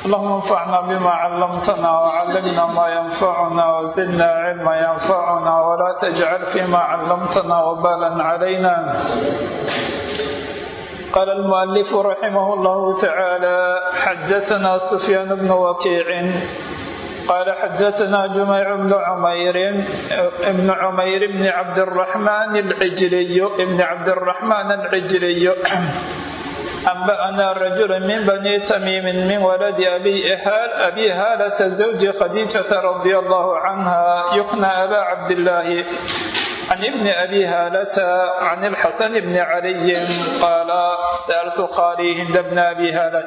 اللهم انفعنا بما علمتنا وعلمنا ما ينفعنا وزدنا علما ينفعنا ولا تجعل فيما علمتنا وبالا علينا قال المؤلف رحمه الله تعالى حدثنا سفيان بن وكيع قال حدثنا جميع بن عمير ابن عمير بن عبد الرحمن العجلي ابن عبد الرحمن العجلي أنبأنا رجل من بني تميم من ولد أبي إهال أبي هالة زوج خديجة رضي الله عنها يقنى أبا عبد الله عن ابن أبي هالة عن الحسن بن علي قال سألت قاري هند بن أبي هالة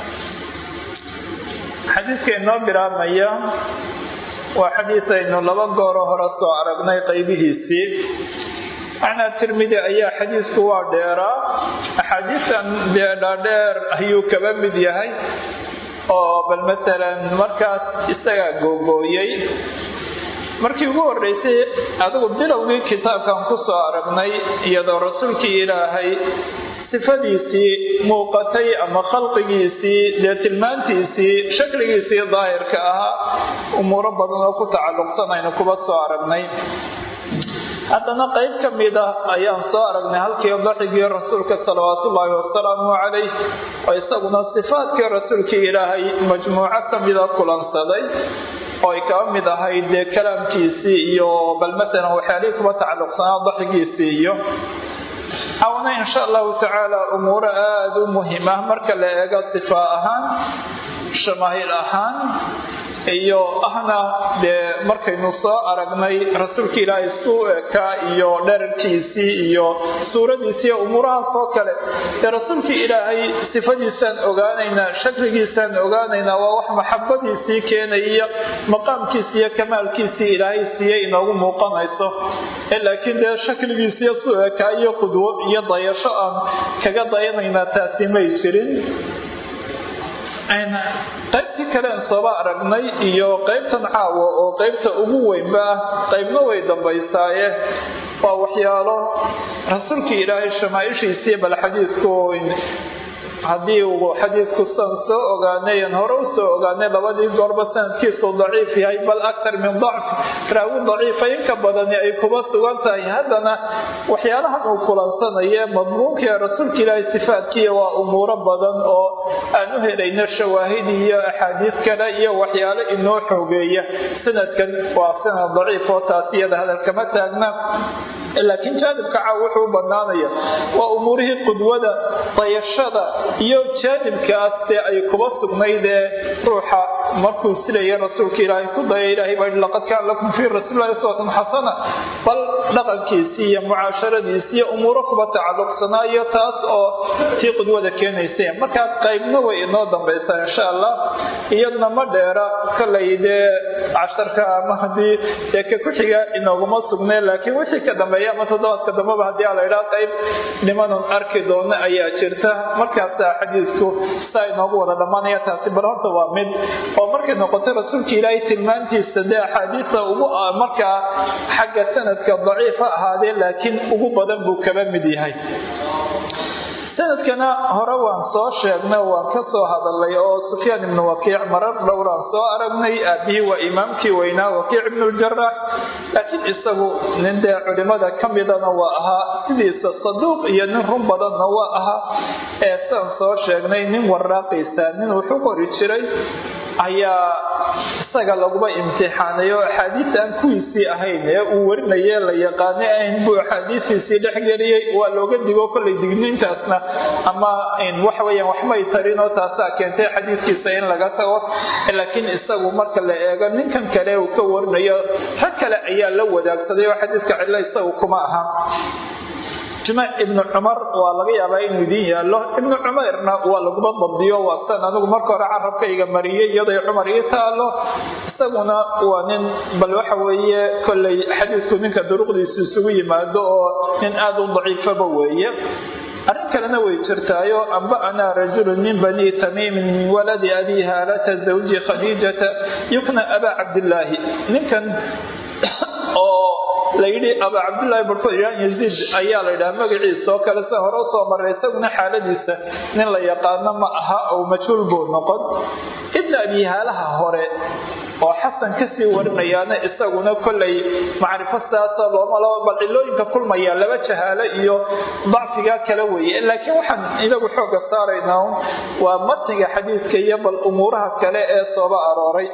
xadiidka inoo bilaabmaya waa xadiid aynu laba gooro hore soo aragnay qaybihiisii macnaa tirmidi ayaa xadiidku waa dheeraa axaadiistan dhaadheer ayuu kaba mid yahay oo bal matalan markaas isagaa googooyey markii ugu horreysay adigu bilowgii kitaabkan ku soo aragnay iyadoo rasuulkii ilaahay sifadiisii muuqatay ama khalqigiisii dee tilmaantiisii shakligiisii daahirka ahaa umuuro badan oo ku tacalluqsan aynu kuba soo aragnay haddana qayb ka mid ah ayaan soo aragnay halkii daxigii rasuulka salawaatullaahi wasalaamu calayh oo isaguna sifaadkii rasuulkii ilaahay majmuuco ka mida kulansaday oo ay kaba mid ahayd dee kalaamkiisii iyo bal matalan waxyaalihii kuba tacalluqsanaa daxigiisii iyo awna insha allahu tacaala umuuro aada u muhiim ah marka la eego sifaa ahaan shamaahil ahaan iyo ahna dee markaynu soo aragnay rasuulka ilaahay suu ekaa iyo dherarkiisii iyo suuradiisii umuurahaas oo kale dee rasuulkii ilaahay sifadiisaan ogaanaynaa shakligiisaan ogaanaynaa waa wax maxabadiisii keenaya maqaamkiisi iyo kamaalkiisii ilaahay siiyey inoogu muuqanayso laakiin dee shakligiisiiyo suu ekaa iyo qudwo iyo dayasho aan kaga dayanaynaa taasi may jirin qaybtii kalean sooba aragnay iyo qaybtan caawa oo qaybta ugu weynba ah qaybna way dambaysaaye waa waxyaalo rasuulkii ilaahay shamaaishiisii bal xadiidku haddii uu xadiidku san soo ogaanayan hore u soo ogaanay labadii goorba sanadkiisu daciif yahay bal aktar min dacf raawi daciifa inka badani ay kuba sugan tahay haddana waxyaalahan uu kulansanaye madmuunka rasuulka ilaahay sifaadkiiya waa umuuro badan oo aan u helayno shawaahid iyo axaadiis kale iyo waxyaalo inoo xoogeeya sanadkan waa sanad daciif oo taas iyada hadalkama taagna laakiin jaanibka caaw wuxuu u banaanaya waa umuurihii qudwada dayashada iyo jaanibkaas dee ay kuba sugnayd ee ruuxa markuu silaya rasuulka ilaahay ku daya ilahay baa laqad kaana lakum fii rasuulillahi uswatun xasana bal dhaqankiisii iyo mucaasharadiisii iyo umuuro kuba tacalluqsanaayo taas oo tii qudwada keenaysa markaa qaybna way inoo dambaysaa insha allah iyadna ma dheera kalay dee casharka ama haddii dee ka ku-xiga inooguma sugnay laakiin wixii ka dambeeya ama toddobaadka dambeba haddii a la idhaa qayb nimanan arki doono ayaa jirta markaasaa xadiidku saa inoogu wada dhammaanaya taasi bal horta waa mid oo markay noqotay rasuulka ilaahay tilmaantiisa dee axaadiisa ugu markaa xagga sanadka daciif ha ahaadee laakiin ugu badan buu kaba mid yahay sanadkana hore waan soo sheegnay waan ka soo hadalay oo sufyaan ibnu wakiic marar dhowraan soo aragnay aabihii waa imaamkii weynaa wakiic ibnuljarax laakiin isagu nin dee culimada ka midana waa ahaa sidiisa saduuq iyo nin run badanna waa ahaa ee saan soo sheegnay nin waraaqiisa nin wuxu qori jiray ayaa isaga laguba imtixaanay oo axaadiis aan kuwiisii ahayn ee uu warinaye la yaqaanay ahayn buu axaadiistiisii dhexgeliyey waa looga digo kollay digniintaasna ama waxaweyaan waxmay tarin oo taasaa keentay xadiiskiisa in laga tago laakiin isagu marka la eego ninkan kale uu ka warinayo rag kale ayaa la wadaagsaday oo xadiiska cidlo isagu kuma aha jimaac ibnu cumar waa laga yaabaa inuu idiin yaallo ibnu cumayrna waa laguba dabdiyo waa san anigu marka hore carabkayga mariyey iyaday cumar ii taalo isaguna waa nin bal waxa weeye kollay xadiisku ninka duruqdiisu isugu yimaado oo nin aada u daciifaba weeye arrin kalena way jirtaayo amba'anaa rajulu min bani tamiimin min waladi abi haalata zawji khadiijata yukna abaa cabdillaahi ninkan oo layidhi aba cabdullaahi barkood ilaan yaziid ayaa la yidhaha magaciisa oo kale sida hore usoo maray isaguna xaaladiisa nin la yaqaano ma aha oo majhuul buu noqon ibna abihaalaha hore oo xasan kasii warinayaana isaguna kollay macrifo sidaasa looma laba bal cilooyinka kulmaya laba jahaalo iyo dacfiga kala weeye laakiin waxaan inagu xooga saaraynaa waa matniga xadiidka iyo bal umuuraha kale ee sooba arooray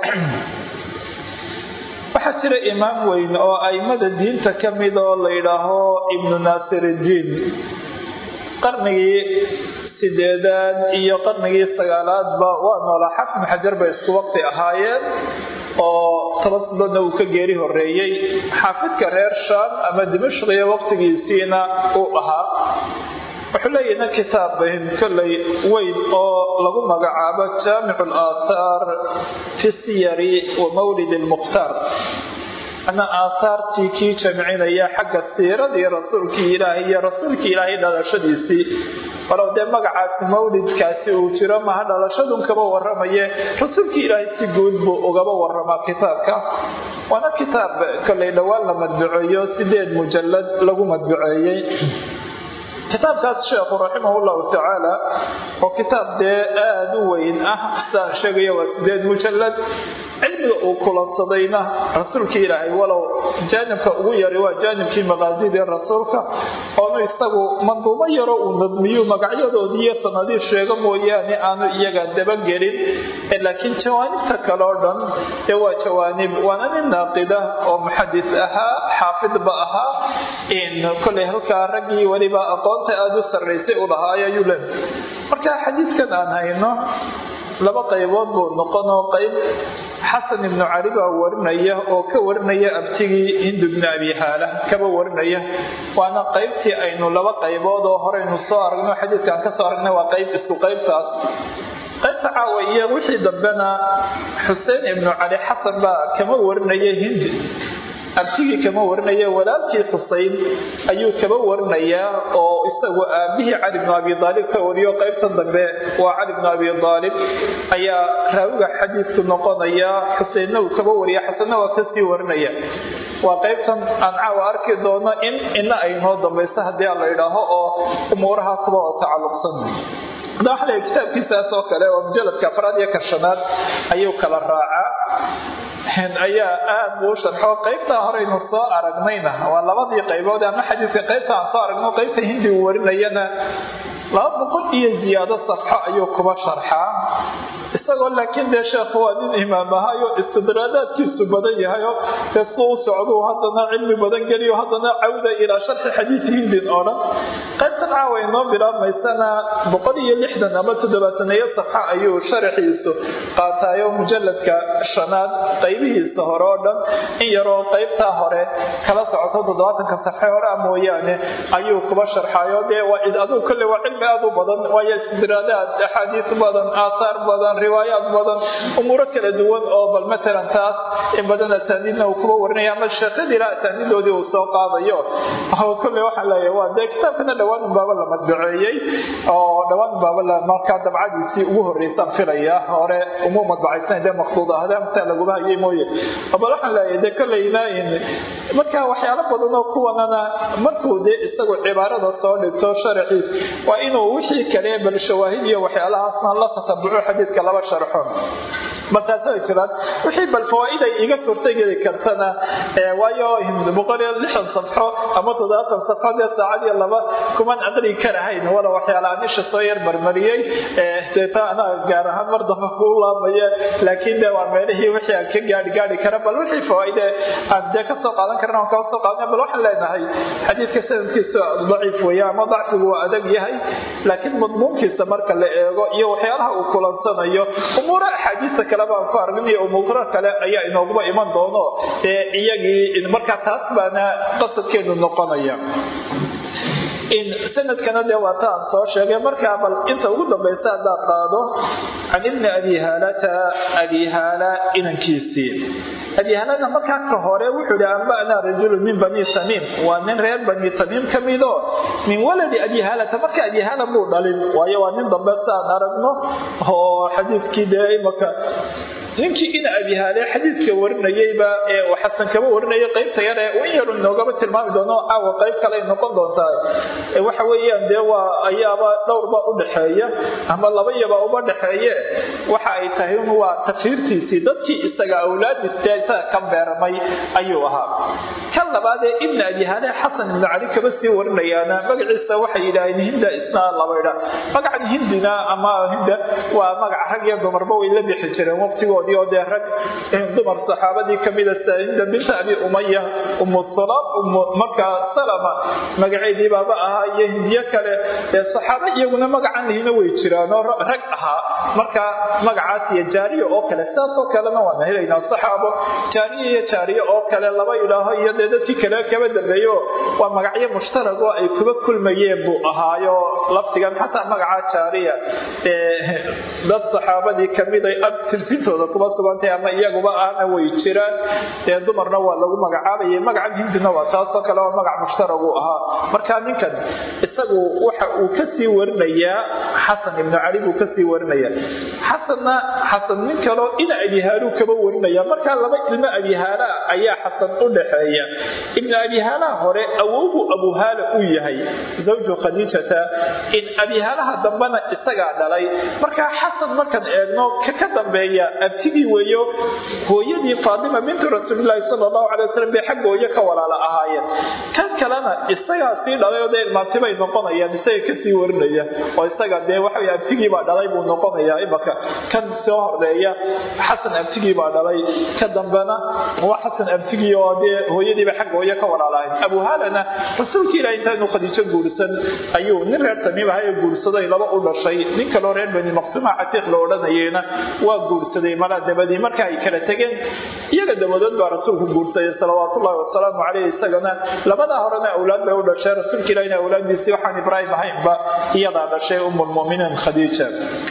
waxaa jira imaam weyn oo aimada diinta ka mid oo la yidhaaho ibnu naasiriddiin qarnigii sideedaad iyo qarnigii sagaalaadba waa noolaa xafn xajar bay isku waqti ahaayeen oo toban biloodna uu ka geeri horeeyey xaafidka reer shaam ama dimashqiya waqtigiisiina uu ahaa wuxuu leeyahna kitaab kolley weyn oo lagu magacaabo jaamicu alaathaar fi siyari wa mawlid lmukhtaar ana aathaartii kii jamcinaya xagga siiradii rasuulkii ilaahay iyo rasuulkii ilaahay dhalashadiisii walow dee magacaasi mawlidkaasi uu jiro maha dhalashadun kaba waramaye rasuulkii ilaahay si guud buu ugaba waramaa kitaabka waana kitaab kolley dhowaan la madbuceeyo sideed mujalad lagu madbuceeyey kitaabkaas sheekhu raximahullahu tacaala oo kitaab dee aada u weyn ah sidaan sheegaya waa sideed mujalad cilmiga uu kulansadayna rasuulkii ilaahay walow jaanibka ugu yari waa jaanibkii maqaasidii rasuulka oonu isagu manduumo yaro uu nadmiyu magacyadoodii iyo sanadii sheego mooyaane aanu iyaga dabagelin laakiin jawaanibta kale oo dhan dee waa jawaanib waana nin naaqida oo muxadis ahaa xaafidba ahaa koley halkaa raggii weliba aqoonta aada u sarraysay u lahaay ayuu le marka xadiidkan aan hayno laba qaybood buu noqonoo qayb xasan ibnu cali baa warinaya oo ka warinaya abtigii hindu ibnu abi haala kaba warinaya waana qaybtii aynu laba qaybood oo horeynu soo aragno xadiidkaan ka soo aragnay waa qayb isku qaybtaas qaybta caawa iyo wixii dambena xuseen ibnu cali xasan baa kama warinaya hindi abtigii kama warinaya walaalkii xuseyn ayuu kaba warinayaa oo isagu aabihii cali bnu abi aalib ka wariyo qaybtan dambe waa cali bnu abi aalib ayaa raawiga xadiidku noqonaya xuseynna uu kaba wariya xasanna waa kasii warinaya waa qaybtan aan caawa arki doono in ina ay noo dambayso haddii aan la idhaaho oo umuuraha kuba oo tacalluqsan hadda waxa la kitaabkiisaas oo kale oo mujaladka afraad iyo kashanaad ayuu kala raacaa ayaa aad buu u sharxo qaybtaa horeynu soo aragnayna waa labadii qaybood ama xadiidka qaybta aan soo aragno qaybta hindi uu warinayana laba boqol iyo ziyaado safxo ayuu kuba sharxaa isagoo laakiin dee sheekhu waa nin imaam ahayo istidraadaadkiisu badan yahayo dee su u socduu haddana cilmi badan geliyo haddana cawda ilaa sharxi xadiid hindin oo dhan qaybtan caawa inoo bilaabmaysana boqol iyo lixdan ama toddobaataneeyo safxa ayuu sharaxiisu qaataayo mujaladka shanaad qaybihiisa hore oo dhan in yaroo qaybtaa hore kala socoto toddobaatanka safxe hore a mooyaane ayuu kuba sharxayo dee waa aduu kolle waa cilmi aad u badan waayo istidraadaad axaadiis badan aathaar badan riwaayaad badan umuuro kala duwan oo bal matalan taas in badan asaaniidna uu kuba warinaya ama sheekadiila asaaniidoodii uu soo qaadayo kolle waxaan leeyahay waa dee kitaabkana dhowaan unbaaba la madbaceeyey oo dhowaan unbaaba la markaa dabcadiisii ugu horreysaan filaya hore umuu madbacaysan dee maqsuud ahda mtaa laguma hayay mooye bal waxaan leeyahay dee kolleyna marka waxyaalo badan oo kuwanana markuu dee isagu cibaarada soo dhigto sharaxiis waa inuu wixii kale bal shawaahid iyo waxyaalahaasna la tatabuco xadiidka laba sharxo markaasay jiraan wixii bal fawaaid ay iga suurtageli kartana waayo boqol iyo lixdan safxo ama toddobaatan safxo dee saacad iyo laba kuman aqri karahayn wala waxyaala anisha soo yar marmariyey deeta anaa gaar ahaan mar damba kuu laabaya laakiin de waa meelihii wixii aan ka gaari gaari kara bal wixii fawaaide aan dee kasoo qaadan karna aan kaa soo qaadan bal waxaan leenahay xadiidka sanadkiisu daciif weeye ama dacfigu waa adag yahay laakiin madmuunkiisa marka la eego iyo waxyaalaha uu kulansanayo umuura axaadiista kale baan ku arginayo umuuro kale ayaa inooguba iman doono ee iyagii markaa taas baana qasadkeenu noqonaya sanadkana dee waa ta aan soo sheegay markaa bal inta ugu dambaysa haddaan qaado can ibni abi haalata abi haala inankiisii abi haalana markaa ka hore wuxuu ihi anba'naa rajulu min bani tamiim waa nin reer bani tamiim ka mido min waladi abi haalata marka abi haala muu dhalin waayo waa nin dambe saan aragno oo xadiidkii dee imaka ninkii ina abihaale xadiidka warinayeyba ee uu xasan kaba warinayay qaybta yar ee in yaru inoogaba tilmaami doono caawa qayb kale ay noqon doontaa waxa weeyaan dee waa ayaaba dhowrba u dhexeeya ama laba yaba uba dhexeeye waxa ay tahay un waa tafiirtiisii dadkii isaga awlaadiista isaga ka beermay ayuu ahaa kan labaad ee ibna abihaale xasan ibnu cali kaba sii warinayaana magaciisa waxay yidhaaheen hinda isna labaydha magacan hindina ama hinda waa magaca rag iyo dumarba way la bixi jireen waqtigoodii oo dee rag dumar saxaabadii kamida sida hinda binta abi umaya umu salaam umu markaa salama magaceedii baaba ahaa iyo hindiyo kale ee saxaaba iyaguna magacan lihina way jiraan oo rag ahaa marka magacaas iyo jaariya oo kale sidaasoo kalena waana helaynaa saxaabo jaariya iyo jaariye oo kale laba idhaaho iyo dee dadkii kale kaba dambeeyo waa magacyo mushtarag oo ay kuba kulmayeen buu ahaayo lafdigan xataa magaca jaariya dad saxaabadii kamiday ab tirsintooda kuba sugantay ama iyaguba ahna way jiraan dee dumarna waa lagu magacaabayay magacan hindina waa taasoo kale oo magac mushtarag uu ahaa marka ninkan isagu waxa uu kasii warinayaa xasan ibnu cali buu kasii warinayaa xasanna xasan nin kaleo ina abihaaluu kaba warinaya markaa laba ilmo abihaala ayaa xasan u dhaxeeya ibnu abihaalaha hore awowbuu abuhaala uu yahay zawju khadiijata in abihaalaha dambena isagaa dhalay markaa xasan markaan eegno ka ka dambeeya abtigii weeyo hooyadii faatima bintu rasuulilaahi sala allahu calay wasalam bay xagga hooyo ka walaala ahaayeen kan kalena isagaa sii dhalay oo dee ilmaantibay noqonayaan isaga kasii warinaya oo isaga dee waxa abtigii baa dhalay buu noqonayaa imaka kan soo horeeya xasan abtigii baa dhalay ka dambena waa xasan abtigii oo dee hooyadiiba xagga hooyo ka walaalahayn abuhaalana rasuulka ilaah intaanu khadiijo guursan ayuu nin reer tamiim ahay oo guursaday laba u dhashay nin kaloo reer bani maqsuuma catiiq la odhanayeyna waa guursaday malaa dabadii marka ay kala tegeen iyaga dabadood baa rasuulku guursaday salawaatullahi wasalaamu caleyh isagana labadaa horena awlaad bay u dhashay rasuulka ilahina awlaaddiisii waxaan ibraahim ahaynba iyadaa dhashay umulmuminiin khadiija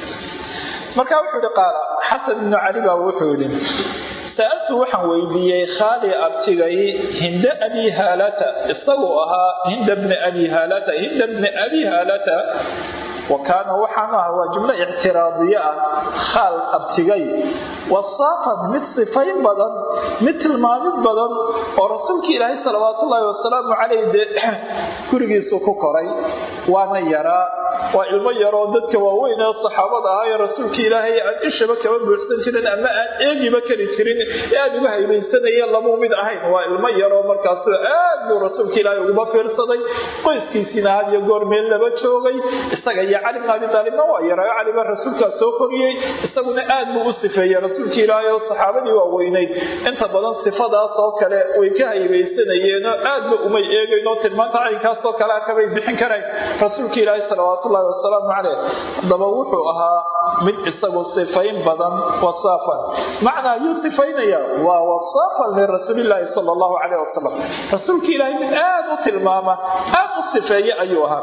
marka wuxuu ihi qaala xasan ibnu cali baa wuxuu yidhi sa'altu waxaan weydiiyey khaali abtigay hinda abi haalata isaguu ahaa hinda bni abi haalata hinda bni abi haalata wa kaana waxaanu ahaa waa jumlo ictiraadiye ah khaal abtigay wasaafan mid sifayn badan mid tilmaamid badan oo rasuulka ilaahay salawaatullaahi wasalaamu caleyh dee gurigiisu ku koray waana yaraa waa ilmo yaroo dadka waaweyn ee saxaabada ahaa ee rasuulka ilaahay aan ishaba kaba buuxsan jirin ama aan eegiba kari jirin ee aad uga haybaysanaya lamuu mid ahayn waa ilmo yaroo markaasu aad buu rasuulka ilaahay uguba fiirsaday qoyskiisiina had iyo goor meel laba joogay isaga iyo cali bn abi taalibna waa yaraayo caliba rasuulkaa soo koriyey isaguna aad buu u sifeeyey rasuulka ilaahay oo saxaabadii waaweynayd inta badan sifadaas oo kale way ka haybaysanayeenoo aadba umay eegaynoo tilmaanta caynkaasoo kalea kabay bixin karayn rasuulka ilaahay salawaatullahi wasalaamu caleyh haddaba wuxuu ahaa mid isagu sifayn badan wasaafan macnaa yuu sifaynaya waa wasaafan lirasuulilaahi sala allahu caleyh wasalam rasuulka ilaahay mid aad u tilmaama aad u sifeeye ayuu ahaa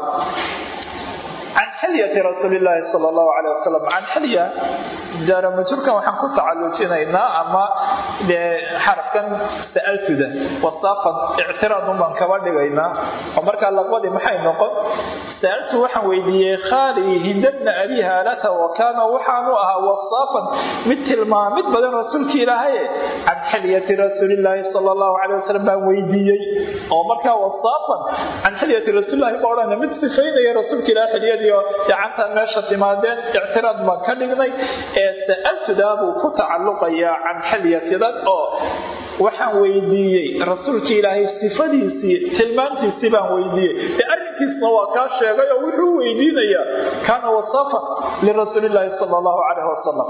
can xilyati rasuulilaahi sal allahu caley wasalam can xilya jaramajurkan waxaan ku tacalujinaynaa ama dee xarafkan sa'altuda wasaafan ictiraadun baan kaba dhigaynaa oo markaa laqbadii maxay noqon sa'altu waxaan weydiiyey khaali hindabna abi haalata wa kaana waxaanu ahaa wasaafan mid tilmaamid badan rasuulka ilaahaye can xilyati rasuulilaahi sal allahu caley wasalam baan weydiiyey oo markaa wasaafan can xilyati rasuulilahi ma odhana mid sifaynaya rasuulka ilaah xilyadii gacantaan meesha timaadeen ictiraad baan ka dhignay ee sa'altudaa buu ku tacalluqayaa can xilyatidan oo waxaan weydiiyey rasuulka ilaahay sifadiisii tilmaantiisii baan weydiiyey ee arrinkiisna waa kaa sheegay oo wuxuu weydiinayaa kaana wasafa lirasuulilaahi sala allahu caleyh wasalam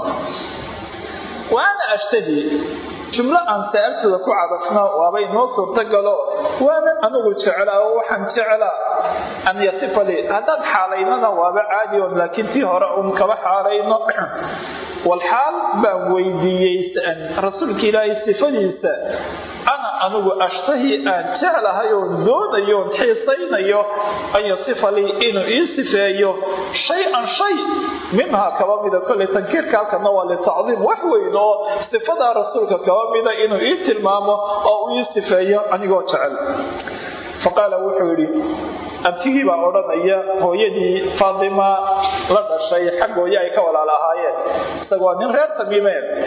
wa ana ashtahi jumlo aan sa'altooda ku cadafno waaba inoo suurtagalo waana anigu jeclaa oo waxaan jeclaa an yasifa lii haddaan xaalaynana waaba caadi on laakiin tii hore uun kaba xaalayno walxaal baan weydiiyey rasuulka ilaahay sifadiisa ana anigu ashtahi aan jeclahay oon doonayo oon xiisaynayo an yasifa lii inuu ii sifeeyo shay-an shay minhaa kaba mida kolley tankiirka halkana waa litacdiim wax weyn oo sifadaa rasuulka kaba mida inuu ii tilmaamo oo uu ii sifeeyo anigoo jecel faqaala wuxuu yidhi abtigii baa odhanaya hooyadii faatima la dhashay xag hooye ay ka walaal ahaayeen isaga waa nin reer tamiimeen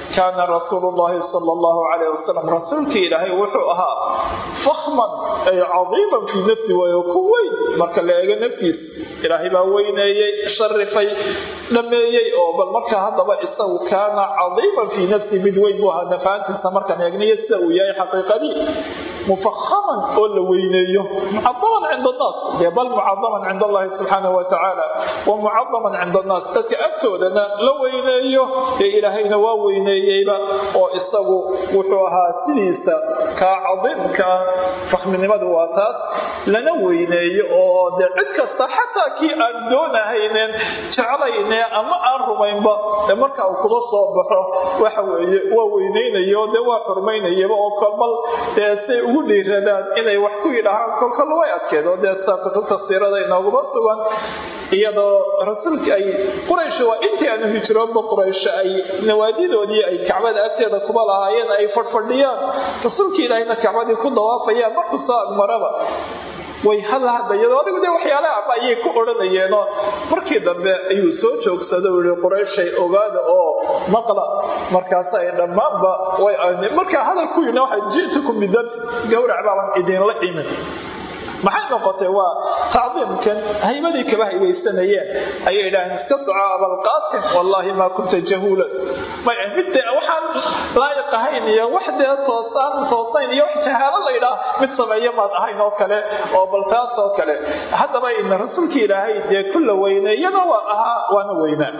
kaana rasuulu llahi sala allahu calayh wasalam rasuulkii ilaahay wuxuu ahaa fakhman ay cadiiman fii nafsi waayo ku weyn marka la eego naftiis ilaahay baa weyneeyey sharifay dhameeyey oo bal markaa haddaba isagu kaana cadiiman fii nafsi mid weyn buu ahaa nafaantiisa markaan eegnayo sida uu yahay xaqiiqadii mufakhaman oo la weyneeyo mucadaman cinda annaas dee bal mucadaman cinda allahi subxaanahu wa tacaala wa mucadaman cinda annaas dadka agtoodana la weyneeyo dee ilaahayna waa weyneeyeyba oo isagu wuxuu ahaa sidiisa kaa cadiimka fakhminimadu waa taas lana weyneeyo oo dee cid kasta xataa kii aan doonahaynen jeclayne ama aan rumaynba dee marka uu kuba soo baxo waxa weeye waa weyneynayo dee waa xurmaynayaba oo kolbal dee say ugu dhiiradaan inay wax ku yidhaahaan kolkol way adkeed oo dee saa kutubta siirada inooguma sugan iyadoo rasuulka ay quraysh waa intii aanu hijroonba quraysh ay nawaadidoodii ay kacbada agteeda kuba lahaayeen ay fadhfadhiyaan rasuulka ilaahayna kacbadii ku dawaafayaan markuu soo agmaraba way hadla hadlayeen adigu dee waxyaalaha ama ayay ku odhanayeenoo markii dambe ayuu soo joogsada u yihi qurayshay ogaada oo maqla markaas ay dhammaanba way markaa hadal ku yidhi waxay ji'tukum bidab gowrac baaban idinla imin maxay noqotay waa tacdiimkan haybadii kaba haybeysanayeen ayay idhaaheen iska soco abalqaasim wallaahi maa kunta jahuulan may mid dee waxaan laayiq ahayn iyo wax dee toosaan toosayn iyo wax jahaalo la ydhaah mid sameeya maad ahayn oo kale oo bal taas oo kale haddaba ina rasuulka ilaahay dee kulla weyneeyana waa ahaa waana weynaa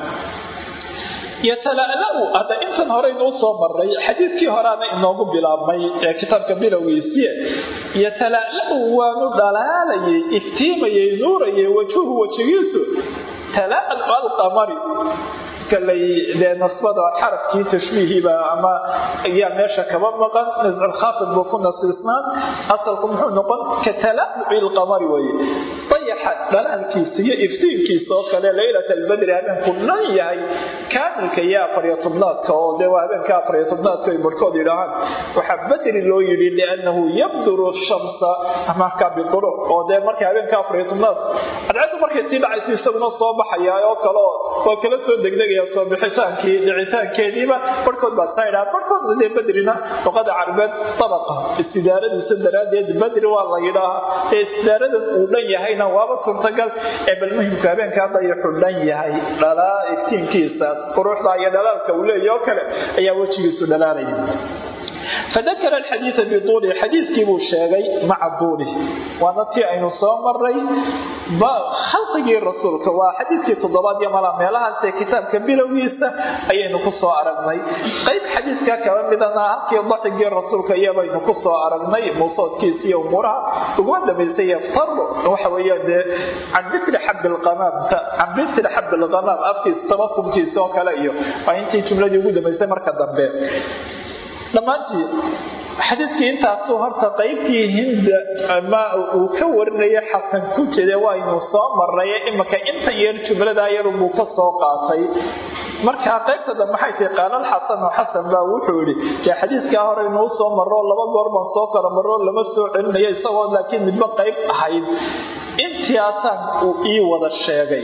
yatala'la'u hadda intan horeynuu soo maray xadiidkii horeana inoogu bilaabmay ee kitaabka bilowgiisiye yatala'la'u waanu dhalaalayay iftiimayay nuurayay wajuhu wejigiisu tala'lu alqamari kalay dee nasbada xarafkii tashbiihiba ama ayaa meesha kaba maqan nasculkhaafid buu ku nasiisnaan asalku muxuu noqon ka tala'luci lqamari weye dayaxa dhalaalkiisa iyo iftiinkiisa oo kale laylat albadri habeenku dhan yahay kaamilka iyo afariyo tobnaadka oo dee waa habeenka afariyo tobnaadka ay barhkood yidhaahaan waxaa badri loo yidhi liannahu yabduru shamsa marka biduluc oo dee marka habeenka afariyo tobnaadka cadceeddu markay sii dhacayso isaguna soo baxaya oo kale oo waa kala soo degdegaya soo bixitaankii dhicitaankeediiba barhkood baa saa idhaha barhkoodna dee badrina luqada carabeed sabaqa istidaaradiisa daraaddeed badri waa la yidhaahaa ee istidaaradan uu dhan yahayna waaba suurtagal ee bal muhimka habeenka hadda ayuxuu dhan yahay dhalaa iftiinkiisa quruxda iyo dhalaalka uu leeya oo kale ayaa wejigiisu dhalaalaya fadakara alxadiida bituulihi xadiidkii buu sheegay maca duulih waana tii aynu soo maray khalqigii rasuulka waa xadiidkii toddobaad iyo mala meelahaasee kitaabka bilowgiisa ayaynu ku soo aragnay qayb xadiidka kaba midana halkii daxigii rasuulka iyabaynu ku soo aragnay muusoodkiisa iyo umuuraha uguma dambaysay yaftaru waxa weeyaan dee can mitli xabbi lqamaamta can mitli xabbi lqamaam afkiisa tabatumkiisa oo kale iyo waa intii jumladii ugu dambaysay marka dambe dhammaantii xadiidkii intaasuu horta qaybtii hinda ama uu ka warinaya xasan ku jira waynu soo maray imanka intan yar jumladaa yarubuu ka soo qaatay markaa qaybta dambe maxay tahi qaalal xasanu xasan baa wuxuu yidhi jee xadiidkaa hore inuu soo maro laba goor baan soo kala maro lama soo celinayo isagoo laakiin midba qayb ahayd intiaasaan uu ii wada sheegay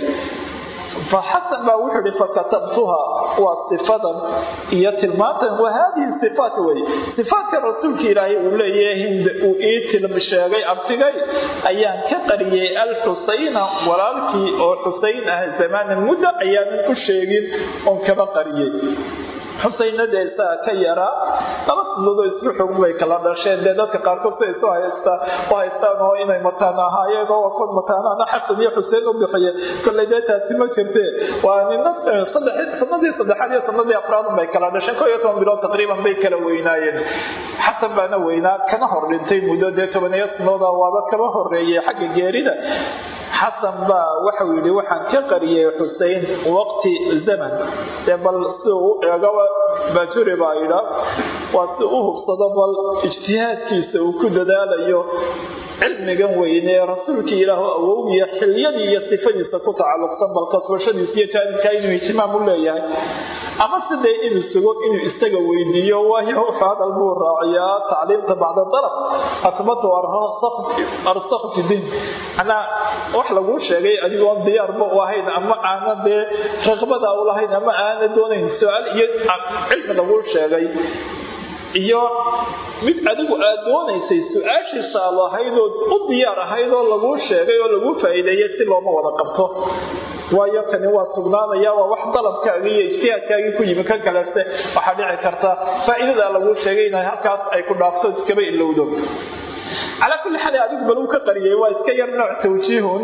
faxasan baa wuxuu ihi fakatabtuha waa sifadan iyo tilmaantan wa haadihi sifaat wey sifaatka rasuulka ilaahay uu leeyahay hind uu ii tilm sheegay abtigay ayaan ka qariyey alxusayna walaalkii oo xusayn ah zamaanan muddo ayaanan u sheegin oon kaba qariyey xusaynada isaga ka yaraa laba sanadood isku xugum bay kala dhasheen dee dadka qaarkood si isu haysta u haystaan oo inay mataan ahaayeen oo kood mataanaana xasan iyo xuseen u bixiyeen kolley dee taasi ma jirtee waa nina sanadii saddexaad iyo sanadii afraad bay kala dhasheen koo iyo toban bilood taqriiban bay kala weynaayeen xasan baana weynaa kana hor dhintay muddo dee tobaniyo sanooda waaba kaba horeeyey xagga geerida xasan baa waxau yidhi waxaan ka qariyey xusein waqti zaman dee bal si uu u eegaba bajuri baa idha waa si u hubsado bal ijtihaadkiisa uu ku dadaalayo cilmigan weyne ee rasuulkii ilaahu awowgiya xilyadii iyo sifadiisa ku tacalluqsan bal kasbashadiisa iyo jaanibkaa inuu ihtimaam u leeyahay ama sidee inuu sugo inuu isaga weydiiyo waayo wuxuu hadal buu raaciyaa tacliimta bacda dalab akbatu arsakh fi diin manaa wax laguu sheegay adigoon diyaarba u ahayn ama aana dee raqbada u lahayn ama aana doonayn su-aal iyo cilmi laguu sheegay iyo mid adigu aad doonaysay su-aashiisa aad lahaydood u diyaar ahaydoo laguu sheegay oo laguu faa'iideeyay si looma wada qabto waayo kani waa sugnaanaya waa wax dalabkaagi iyo ijtihaadkaagii ku yimi kan kaleste waxaa dhici karta faa'iidadaa laguu sheegay inay halkaas ay ku dhaafto iskaba ilowdo calaa kulli xaal adigu baluu ka qariyay waa iska yar nooc tawjiihun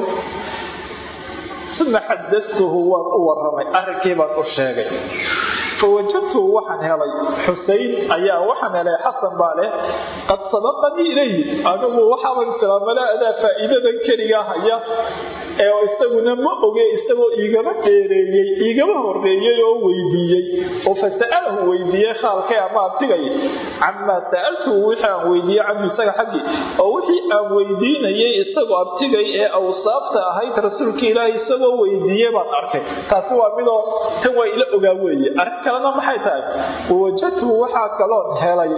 uma xadatuhu waan u waramay arrinkii baan u sheegay fawajadtuhu waxaan helay xusein ayaa waxaan helay xasan baa leh qad sabaqanii ilayhi anigu waxaaba islaamala adaa faa'iidadan keligaa haya ee isaguna ma oge isagoo iigama dheereeyey iigama horeeyey oo weydiiyey oo fasa'alahu weydiiyey khaalkay ama abtigay camaa sa'altuhu wixii aan weydiiyey canhu isaga xaggii oo wixii aan weydiinayay isagoo abtigay ee awsaafta ahayd rasuulka ilaahi isagoo weydiiyey baan arkay taasi waa midoo tan waa ila ogaa weeye arrin kalena maxay tahay wawajadtuhu waxaa kaloon helay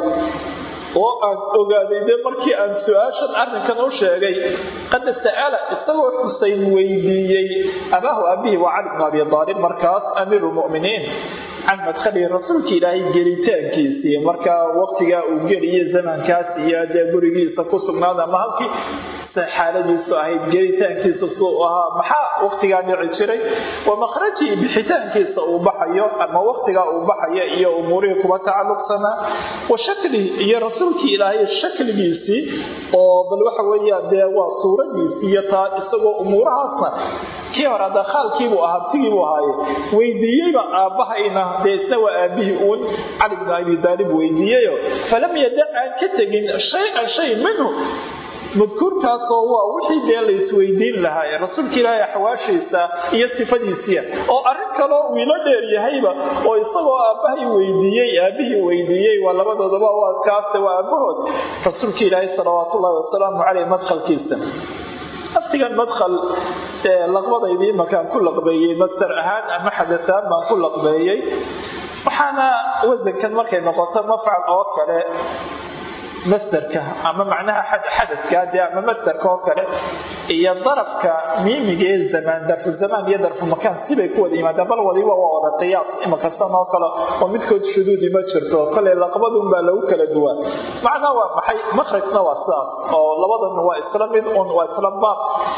oo aan ogaaday dee markii aan su-aashan arrinkan u sheegay qad sa'ala isagoo xuseyn weydiiyey abaahu abihi waa cali bnu abi aalib markaas amiiru lmuminiin can madkhalihi rasuulka ilaahay gelitaankiisii markaa waqtigaa uu geliye zamankaas iyo dee gurigiisa ku sugnaada ama halkii xaaladiisu ahayd gelitaankiisa suu ahaa maxaa waqtigaa dhici jiray wa makhrajii bixitaankiisa uu baxayo ama waqtigaa uu baxayo iyo umuurihii kuba tacalluqsanaa wa shaklihi iyo rasuulkii ilaahay shakligiisii oo bal waxa weeyaan dee waa suuradiisii iyo taa isagoo umuurahaasna kii hore hadda khaalkiibuu ahaa abtigiibuu ahaaye weydiiyeyba aabbahayna dee isna waa aabihii uun cali bnu abi daalib weydiiyeyo falam yadac aan ka tegin shay-an shay minhu madkuurkaasoo waa wixii dee la isweydiin lahaa ee rasuulka ilaahay axwaashiisa iyo sifadiisiia oo arrin kaloo uu ilo dheer yahayba oo isagoo aabbahay weydiiyey aabihii weydiiyey waa labadoodaba waa kaase waa aabbahood rasuulka ilaahay salawaatullaahi wasalaamu caleyh madkhalkiisa laftigan madkhal laqbadaydii imakaan ku laqbeeyey mastar ahaan ama xadataan baan ku laqbeeyey waxaana wasankan markay noqoto mafcal oo kale masderka ama macnaha xadadka de ama masderka oo kale iyo darafka miimiga ee zamaan darfu zamaan iyo darfu makaan sibay ku wada yimaadaan bal waliba waa wada qiyaas imakastan oo kale oo midkood shuduudi ma jirto koley laqbadun baa lagu kala duwaa macnaa waa maxay makhrajna waa sidaas oo labadan waa isla mid un waa isla baab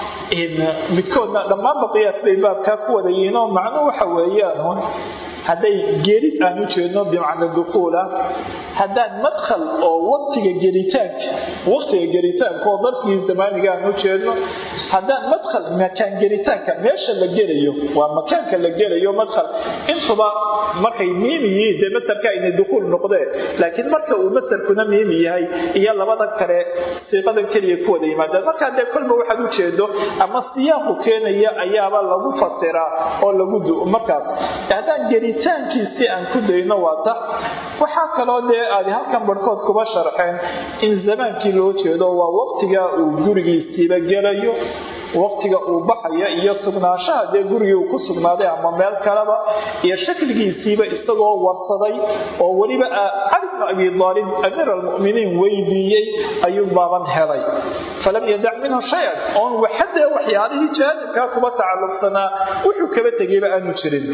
midkoodna dhammaanba qiyaas bay baabkaa ku wada yihiin oo macnuu waxa weeyaan hadday geerid aan u jeedno bimacna dukuula haddaan madkhal oo waqtiga gelitaanka waqtiga gelitaanka oo darfigii zamaaniga aan u jeedno haddaan madkhal makaan gelitaanka meesha la gelayo waa makaanka la gelayo madkhal intuba markay miimi yihiin dee masarka inay dukuul noqdeen laakiin marka uu masarkuna miimi yahay iyo labada kale siiqadan keliya ku wada yimaadaan markaa dee kolba waxaad u jeedo ama siyaaqu keenaya ayaaba lagu fasiraa oo lagu markaas haddaan gelitaankiisii aan ku dayno waa tax waxaa kaloo dee aad halkan barhkood kuba sharxeen in zamaankii loo jeedo waa waqtiga uu gurigiisiiba gelayo waqtiga uu baxaya iyo sugnaanshaha dee gurigii uu ku sugnaaday ama meel kaleba iyo shakligiisiiba isagoo warsaday oo weliba cali bnu abi aalib amiir almuminiin weydiiyey ayuu baaban helay falam yadac minhu shay-an oon waxadee waxyaalihii jaanibkaa kuba tacalluqsanaa wuxuu kaba tegayba aanu jirin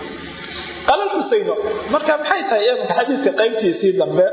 qaala xuseyno marka maxay tahay eemanka xadiidka qaybtiisii dambe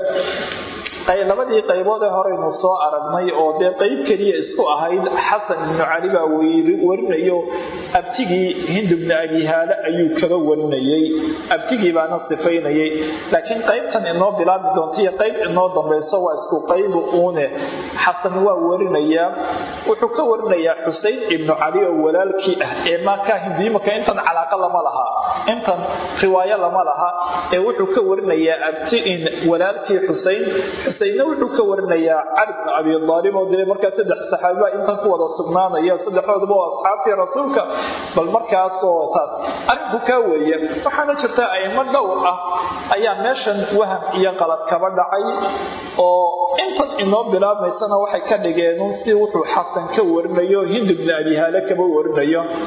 labadii qaybood ee horeynu soo aragnay oo dee qayb keliya isku ahayd xasan ibnu cali baa warinayo abtigii hind bni abi haale ayuu kaba warinayey abtigii baana sifaynayay laakiin qaybtan inoo bilaabi doonta iyo qayb inoo dambayso waa isku qaybu uune xasan waa warinayaa wuxuu ka warinayaa xusein ibnu cali oo walaalkii ah ee maakaa hindiimaka intan calaaqa lama laha intan riwaayo lama laha ee wuxuu ka warinayaa abtiin walaalkii xusein xuseinna wuxuu ka warinayaa cali bnu abi aalib oo dee markaa saddex saxaabiba intan ku wada sugnaanaya saddexdooduba oo asxaabtii rasuulka bal markaasoo taas arrinku kaa weeye waxaana jirta aimo dhowr ah ayaa meeshan waham iyo qalad kaba dhacay oo intan inoo bilaabmaysana waxay ka dhigeen si wuxuu xasan ka warinayo hind bni abi haale kaba warinayo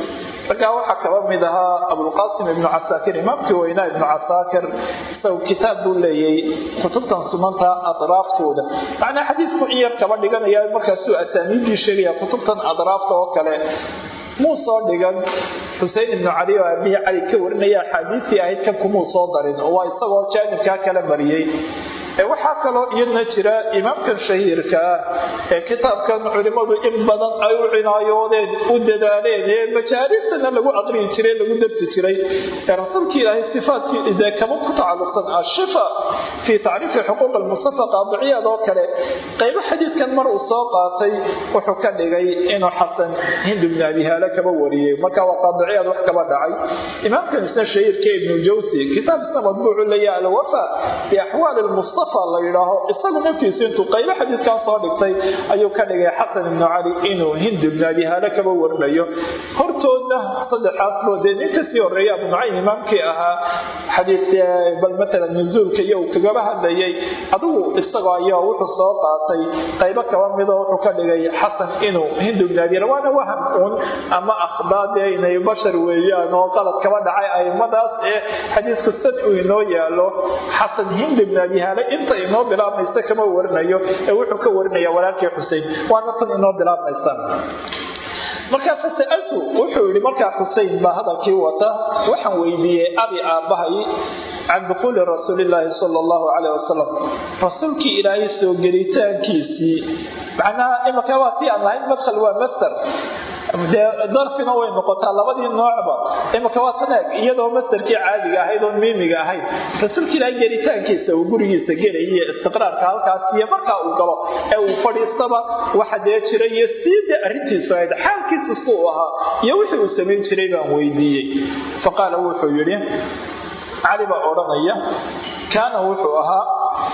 raggaa waxaa kaba mid ahaa abulqaasim ibnu casaakir imaamkii weynaa ibnu casaakir isagu kitaab buu leeyay kutubtan sunanta adraaftooda macnaa xadiidku in yar kaba dhiganaya markaasuu asaaniiddii sheegaya kutubtan adraafta oo kale muu soo dhigan xusein ibnu cali oo aabihii cali ka warinaya axaadiistii ahayd kan kumuu soo darin oo waa isagoo jaanibkaa kala mariyey waxaa kaloo iyadna jira imaamkan shahiirka ah ee kitaabkan culimmadu in badan ay u cinaayoodeen u dadaaleen ee majaalistana lagu aqriyi jiray lagu darsi jiray ee rasuulka ilaahay sifaadkii dee kama ku tacalluqsan ashifa fii tacriifi xuquuq almustafa qaadiciyaad oo kale qaybo xadiidkan mar uu soo qaatay wuxuu ka dhigay inuu xasan hind ibnu abihaale kaba wariyey marka waa qaadiciyaad wax kaba dhacay imaamkan isna shahiirka ibnu jawsi kitaab isna madbuucu leeyahay alwafa biaxwaali lmustafa la yidhaaho isagu naftiisu intuu qaybo xadiidkan soo dhigtay ayuu ka dhigay xasan ibnu cali inuu hind ibnu abihaale kaba warinayo hortoodna saddexaasboo dee nin kasii horeeya abu nucaym imaamkii ahaa xadiid bal matalan nuzuulka iyo uu kagaba hadlayay adigu isagoo ayaa wuxuu soo qaatay qaybo kaba midoo wuxuu ka dhigay xasan inuu hind ibnu abihaale waana waham uun ama akhdaadee inay bashar weeyaan oo qalad kaba dhacay aimadaas ee xadiidku sad uu inoo yaalo xasan hind ibnu abihaale inta inoo bilaabmaysa kama warinayo ee wuxuu ka warinaya walaalkii xusein waana tan inoo bilaabmaysa markaa fasaltu wuxuu yidhi markaa xusein baa hadalkii wata waxaan weydiiyey abi aabbahay can duquuli rasuulilaahi sala allahu calayh wasalam rasuulkii ilaahay soo gelitaankiisii macnaha imaka waa tii aan lahayn madkhal waa mastar dee darfina way noqotaa labadii noocba imaka waa tan eeg iyadoo mastarkii caadiga ahayd oon miimiga ahayd rasuulka ilaahay gelitaankiisa uu gurigiisa gelay iyo istiqraarka halkaas iyo markaa uu galo ee uu fadhiistaba waxa dee jira iyo siida arrintiisu ahayd xaalkiisu suu ahaa iyo wixii uu samayn jiray baan weydiiyey faqaala wuxuu yidhi cali baa odhanaya kaana wuxuu ahaa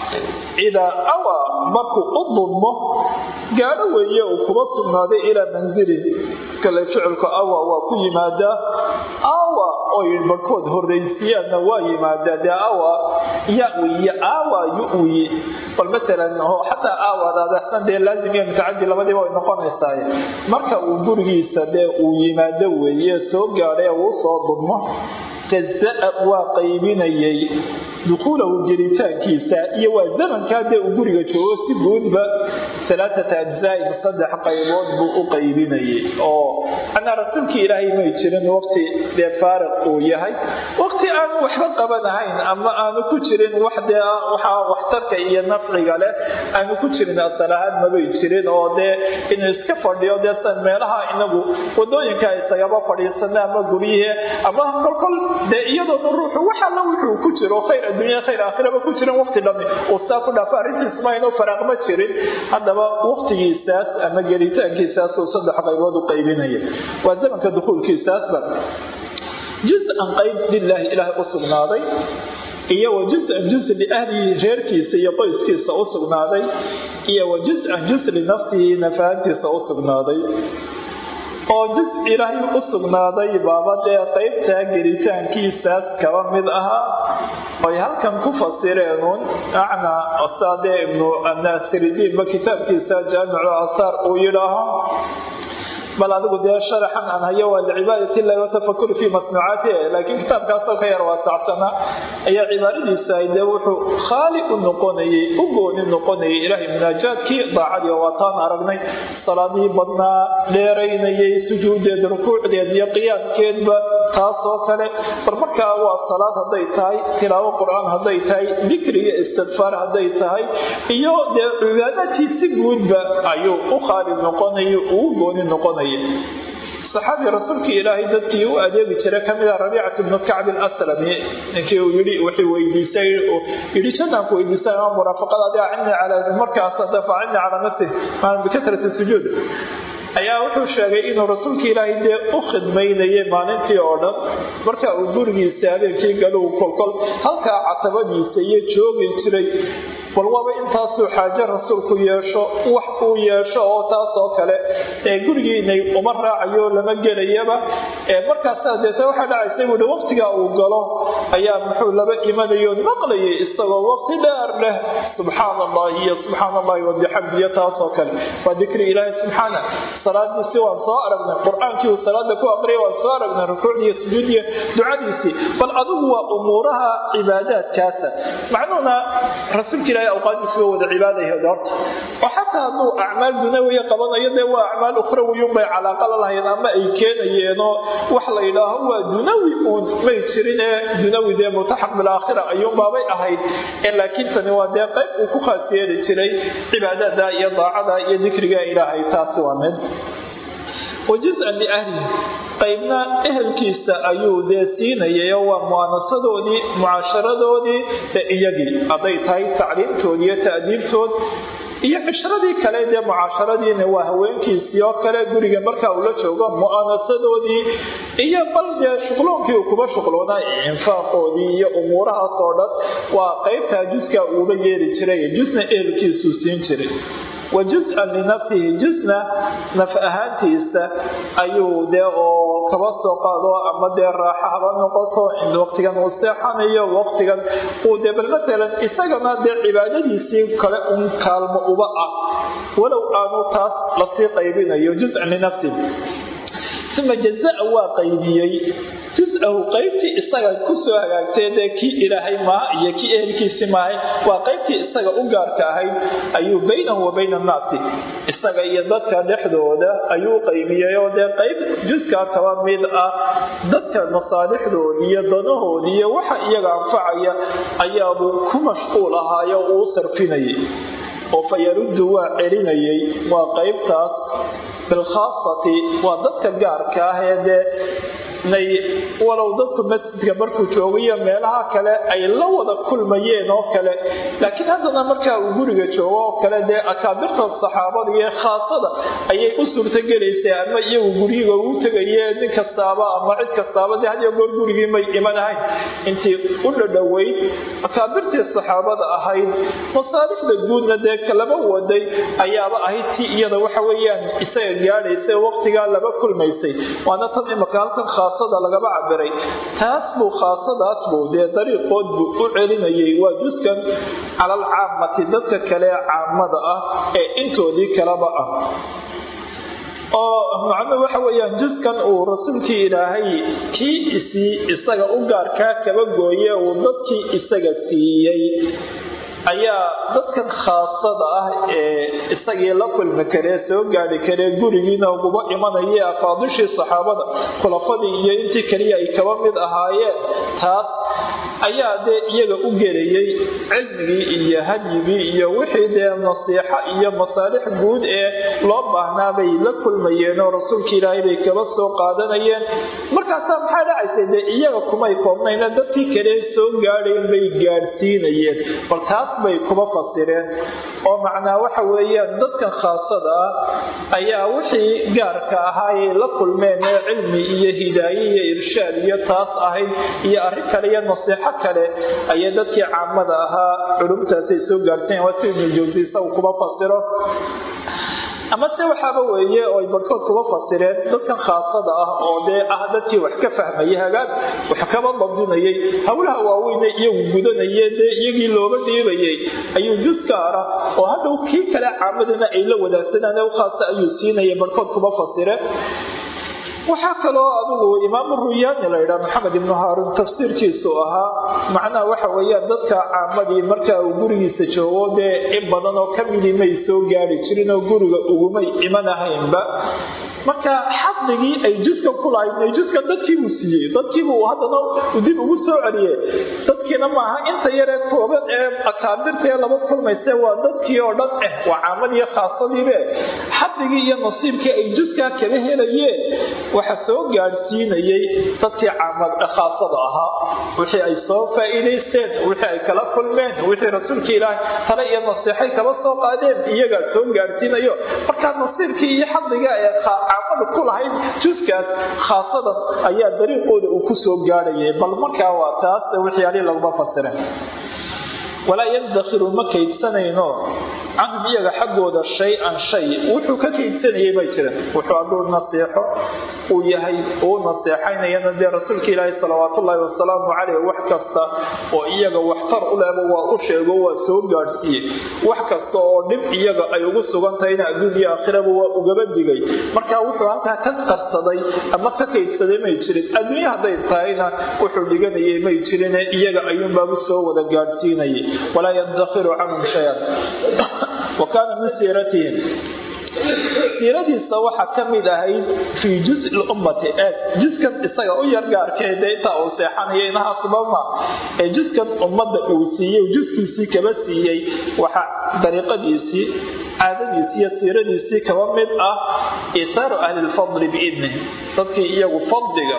idaa awaa markuu u dulmo gaadho weeye uu kuba sugnaaday ilaa manzilin kale ficilku awa waa ku yimaadaa awa oy barhkood horraysiyaanna waa yimaadaa dee awa yawiyo awa yu'wi bal matalan xataa aawadaadasan dee laazim iyo mutacadi labadiiba way noqonaysaa marka uu gurigiisa dee uu yimaado weeye soo gaadhay uu soo dulmo jazaa waa qaybinayay dukhuulahu gelitaankiisa iyo waa zamankaa dee uu guriga joogo si guudba alaaata ajzaain saddex qaybood buu u qaybinayay oo anaa rasuulkii ilaahay may jirin waqti dee faariq uu yahay waqti aanu waxba qabanahayn ama aanu ku jirin wax dee waxaa waxtarka iyo nafciga leh aanu ku jirin asal ahaan mabay jirin oo dee inuu iska fadhiyo dee san meelaha inagu wadooyinka isagaba fadhiisana ama guryihe ama kolkol dee iyadoona ruuxu wax alla wuxuu ku jiro khayr adduunya khayr aakhiraba ku jiran waqti dhami uu saa ku dhaafo arrintiisuma inuu faraaq ma jirin haddaba waqtigiisaas ama gelitaankiisaasuu saddex qaybood u qaybinaya waa zamanka dukhuulkiisaasba juz-an qayb lilaahi ilaahay u sugnaaday iyo wa juz-an juz liahlihi reerkiisa iyo qoyskiisa u sugnaaday iyo wa juz-an juz linafsihi nafahantiisa u sugnaaday oo jus ilaahay u sugnaaday baaba dee qaybtaa gelitaankiisaas kaba mid ahaa oy halkan ku fasireenuun acnaa osaadee ibnu annaasiridiinba kitaabkiisa jaamicu asaar uu yidhaaho bal adigu dee sharaxan aan hayo waa licibaadati illahi watafakuri fii masnuucaatihi laakiin kitaabkaasoo ka yar waasacsana ayaa cibaaradiisa ay dee wuxuu khaali u noqonayay u gooni noqonayay ilaahay munaajaadkii daacadii oo waataan aragnay salaadihii badnaa dheeraynayay sujuudeed rukuucdeed iyo qiyaamkeedba taasoo kale bar markaa waa salaad hadday tahay tilaawo qur-aan hadday tahay dikri iyo istikfaar hadday tahay iyo dee cibaadaadkii si guudba ayuu u khaali noqonaya uu gooni noqonaya saxaabi rasuulkii ilaahay dadkii u adeegi jiray kamida rabiicat bnu kacbi aslami ninkii uu yii wuxuu weydiisay yidhi jannanku weydiisay ama muraafaqadaadi acini calaa markaas dafa acini calaa nafsih maa bikatrati sujuud ayaa wuxuu sheegay inuu rasuulka ilaahay dee u khidmaynayay maalintii oo dhan marka uu gurigiisa habeenkii galuu kolkol halkaa catabadiisa iyo joogi jiray bal waaba intaasuu xaajo rasuulku yeesho wax uu yeesho oo taasoo kale ee gurigiinay uma raacayo lama gelayaba ee markaasaa deeta waxaa dhacaysa buuhi waqtigaa uu galo ayaa muxuu laba imanayo maqlayay isagoo waqti dheer leh subxaana allahi iyo subxaana allahi wabixamdiyo taasoo kale waa dikri ilaahi subxaana salaadiisi waan soo aragnay qur-aankii uu salaada ku aqriyay waan soo aragnay rukuucdiiyo sujuudiyo ducadiisii bal adigu waa umuuraha cibaadaadkaasa macnuhuna rasuulka ilaahi awqaadiisu waa wada cibaadayahed horta oo xataa hadduu acmaal dunawiya qabanayo dee waa acmaal ukhrawiyunbay calaaqa la lahayn ama ay keenayeenoo wax la yidhaaho waa dunawi uun may jirin ee dunawi dee multaxaq bilaakhira ayuunbaabay ahayd ee laakiin tani waa dee qayb uu ku khaas yeeli jiray cibaadada iyo daacada iyo dikriga ilaahay taasi waa mid wa juz-an liahlihi qaybna ehelkiisa ayuu dee siinayayo waa mu'aanasadoodii mucaasharadoodii ee iyagii hadday tahay tacliimtood iyo ta'diibtood iyo cishradii kale dee mucaasharadiina waa haweenkiisii oo kale guriga markaa ula joogo mu'aanasadoodii iyo bal dee shuqloonkii uu kuba shuqloonaa infaaqoodii iyo umuurahaas oo dhan waa qaybtaa juskaa uuba yeeli jiray jusna ehelkiisuu siin jiray wa jus-an linafsihi jusna naf ahaantiisa ayuu dee oo kaba soo qaado ama dee raaxa haba noqoto waqtigan uu seexanayo waqtigan uu dee bal matalan isagana dee cibaadadiisii kale un kaalmo uba ah walow aanu taas lasii qaybinayo jus-an linafsihi uma jazaa waa qaybiyey jus-ahu qaybtii isaga kusoo hagaagtay dee kii ilaahay maaha iyo kii ehelkiisi maahay waa qaybtii isaga u gaarka ahayd ayuu baynahu wa bayna annaasi isaga iyo dadka dhexdooda ayuu qaybiyey oo dee qayb juskaa kaba mid ah dadka masaalixdoodii iyo danahoodii iyo waxa iyaga anfacaya ayaabuu ku mashquul ahaayo uu sarfinayay oo fa yaruddu waa celinayay waa qaybtaas bilkhaasati waa dadka gaarka ah ee dee nay walow dadku masjidka markuu joogayo meelaha kale ay la wada kulmayeen oo kale laakiin haddana markaa uu guriga joogo oo kale dee akaabirta saxaabada iyo khaasada ayay u suurtogelaysay ama iyagu guryiga ugu tegayee nin kastaaba ama cid kastaaba dee hadiyo goor gurigii may imanahayn intii u dhadhoweyd akaabirtii saxaabada ahayd masaalixda guudna dee kalaba waday ayaaba ahayd tii iyada waxa weeyaan isaga gaadhaysay waqtigaa laba kulmaysay waana tan imaka halkan khaasada lagaba cabiray taas buu khaasadaas buu dee dariiqood buu u celinayay waa juskan calal caamati dadka kale caamada ah ee intoodii kalaba ah oo macnuhu waxa weeyaan juskan uu rasuulkii ilaahay kii isii isaga u gaarkaa kaba gooye uu dadkii isaga siiyey ayaa dadkan khaasada ah ee isagii la kulmi karee soo gaari karee gurigiina uguba imanaya afaadishii saxaabada khulafadii iyo intii kaliya ay kaba mid ahaayeen taas ayaa dee iyaga u gelayay cilmigii iyo hadyigii iyo wixii dee nasiixo iyo masaalix guud ee loo baahnaa bay la kulmayeen oo rasuulka ilaahay bay kaba soo qaadanayeen markaasaa maxaa dhacaysay dee iyaga kumay koobnayna dadkii kale soo gaadhayn bay gaadhsiinayeen bal taas bay kuba fasireen oo macnaa waxa weeyaan dadkan khaasada ah ayaa wixii gaarka ahaayay la kulmeen ee cilmi iyo hidaaye iyo irshaad iyo taas ahayd iyo arrin kale iyo nasiixo kale ayay dadkii caamada ahaa culumtaasay soo gaarhsiiyan waa si ibnujawsi isagu kuba fasiro ama se waxaaba weeye oo ay barhkood kuba fasireen dadkan khaasada ah oo dee ah dadkii wax ka fahmaya hagaag wax kaba dabdinayay howlaha waaweyne iyagu gudanayee dee iyagii looga dhiibayay ayuu jus gaara oo hadhow kii kale caamadana ay la wadaagsanaan u khaasa ayuu siinaya barhkood kuba fasireen waxaa kaloo adigu imaamu ruyaani la ydhaa maxamed ibnu haaruun tafsiirkiisu ahaa macnaha waxa weeyaan dadka caamadii markaa uu gurigiisa joogo dee in badan oo ka midii may soo gaari jirin oo guriga ugumay imanahaynba marka xadligii ay juska ku lahayd juska dadkiibuu siiyey dadkiibuu haddana dib ugu soo celiye dadkiina maaha inta yaree kooban ee akaabirtaee laba kulmayse waa dadkii oo dhan eh waa caamadiiyo khaasadiibe xadligii iyo nasiibkii ay juskaa kaga helayeen waxa soo gaadhsiinayay dadkii khaasada ahaa wixii ay soo faa'iidaysteen wixii ay kala kulmeen wixii rasuulka ilaahay tale iyo nasiixay kala soo qaadeen iyagaa soo gaadhsiinayo markaa nasiibkii iyo xadliga ee caamada ku lahayd juskaas khaasadan ayaa dariiqooda uu ku soo gaadhayay bal markaa waa taas waxyaalihii laguma fasiren walaa yadakhiru ma kaydsanayno canhum iyaga xaggooda shay-an shay wuxuu ka kaydsanayay bay jiran wuxuu hadduu naseexo uu yahay uu naseexaynayana dee rasuulka ilaahi salawaatullaahi wasalaamu caleyh wax kasta oo iyaga waxtar u lehba waa u sheego waa soo gaadhsiiyey wax kasta oo dhib iyaga ay ugu sugan tahayna adduun iyo aakhiraba waa ugaba digay marka wuxuu halkaa ka qarsaday ama ka kaydsaday may jirin adduunya hadday tahayna wuxuu dhiganayay may jirine iyaga ayuunbaabu soo wada gaadhsiinayay walaa yadakhiru canhum shayan wa kaana min siiratihim siiradiisa waxaa ka mid ahayd fii juzi lummati ee juskan isaga u yargaarkee dee intaa uu seexanayo inahaasubama ee juskan ummadda uu siiyey juskiisii kaba siiyey waxaa dariiqadiisii caadadiisii iyo siiradiisii kaba mid ah itaaru ahli lfadli biidnih dadkii iyagu fadliga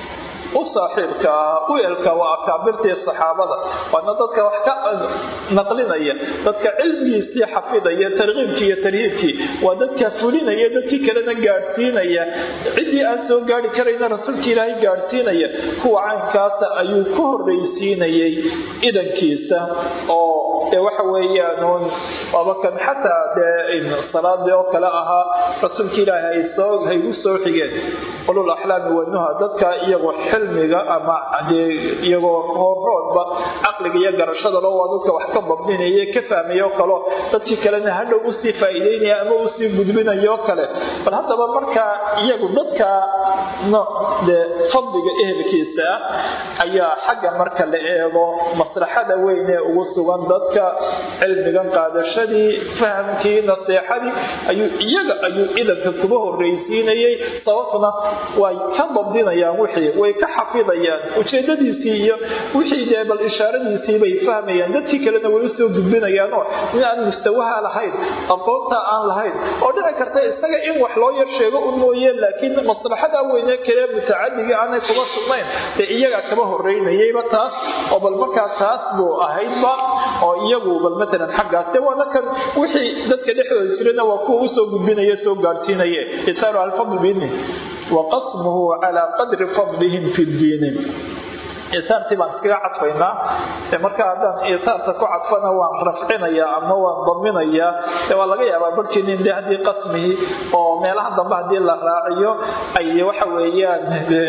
u saaxiibka ah u elka waa akaabirtii saxaabada waana dadka wax ka naqlinaya dadka cilmigiisii xafidaya tarkiibkii iyo tarhiibkii waa dadka fulinaya dadkii kalena gaadhsiinaya ciddii aan soo gaari karayna rasuulka ilaahay gaadhsiinaya kuwa caynkaasa ayuu ku horraysiinayay idankiisa oo dee waxa weeyaanuun waaba kan xataa dee salaadii oo kale ahaa rasuulka ilaahay haygu soo xigeen qulul axlaami wanuha dadka iyagoo xilmiga ama iyagoo hooroodba caqliga iyo garashadalo waa dadka wax ka dabdinaya ka fahmayo kaleo dadkii kalena hadhow usii faa'iideynaya ama usii gudbinayo kale bal haddaba markaa iyagu dadka nooc dee fadliga ehelkiisa ah ayaa xagga marka la eego maslaxada weyn ee ugu sugan dadka cilmigan qaadashadii fahamkii naseexadii ayuu iyaga ayuu idanka kuba horraysiinayay sababtuna way ka dabdinayaan wixii way ka xafidayaan ujeedadiisii iyo wixii dee bal ishaaradiisii bay fahmayaan dadkii kalena way usoo gudbinayaanoo in aan mustawaha lahayn aqoonta aan lahayn oo dhici karta isaga in wax loo yar sheego un mooye laakiin maslaxada weyne kale mutacadiga aanay kuba sugnayn dee iyaga kaba horeynayayba taas oo bal markaa taas buu ahaydba oo iyagu bal matalan xaggaas dee waana kan wixii dadka dhexdooda jirana waa kuwa usoo gudbinaya soo gaadhsiinaye itaaru alfadl biidni waqasmuhu calaa qadri fadlihim fi ddiini isaartii baan iskaga cadfaynaa markaa haddaan isaarta ku cadfana waan rafcinayaa ama waan daminayaa waa laga yaabaa barhkiinin de haddii qasmihii oo meelaha dambe haddii la raaciyo ay waxa weeyaan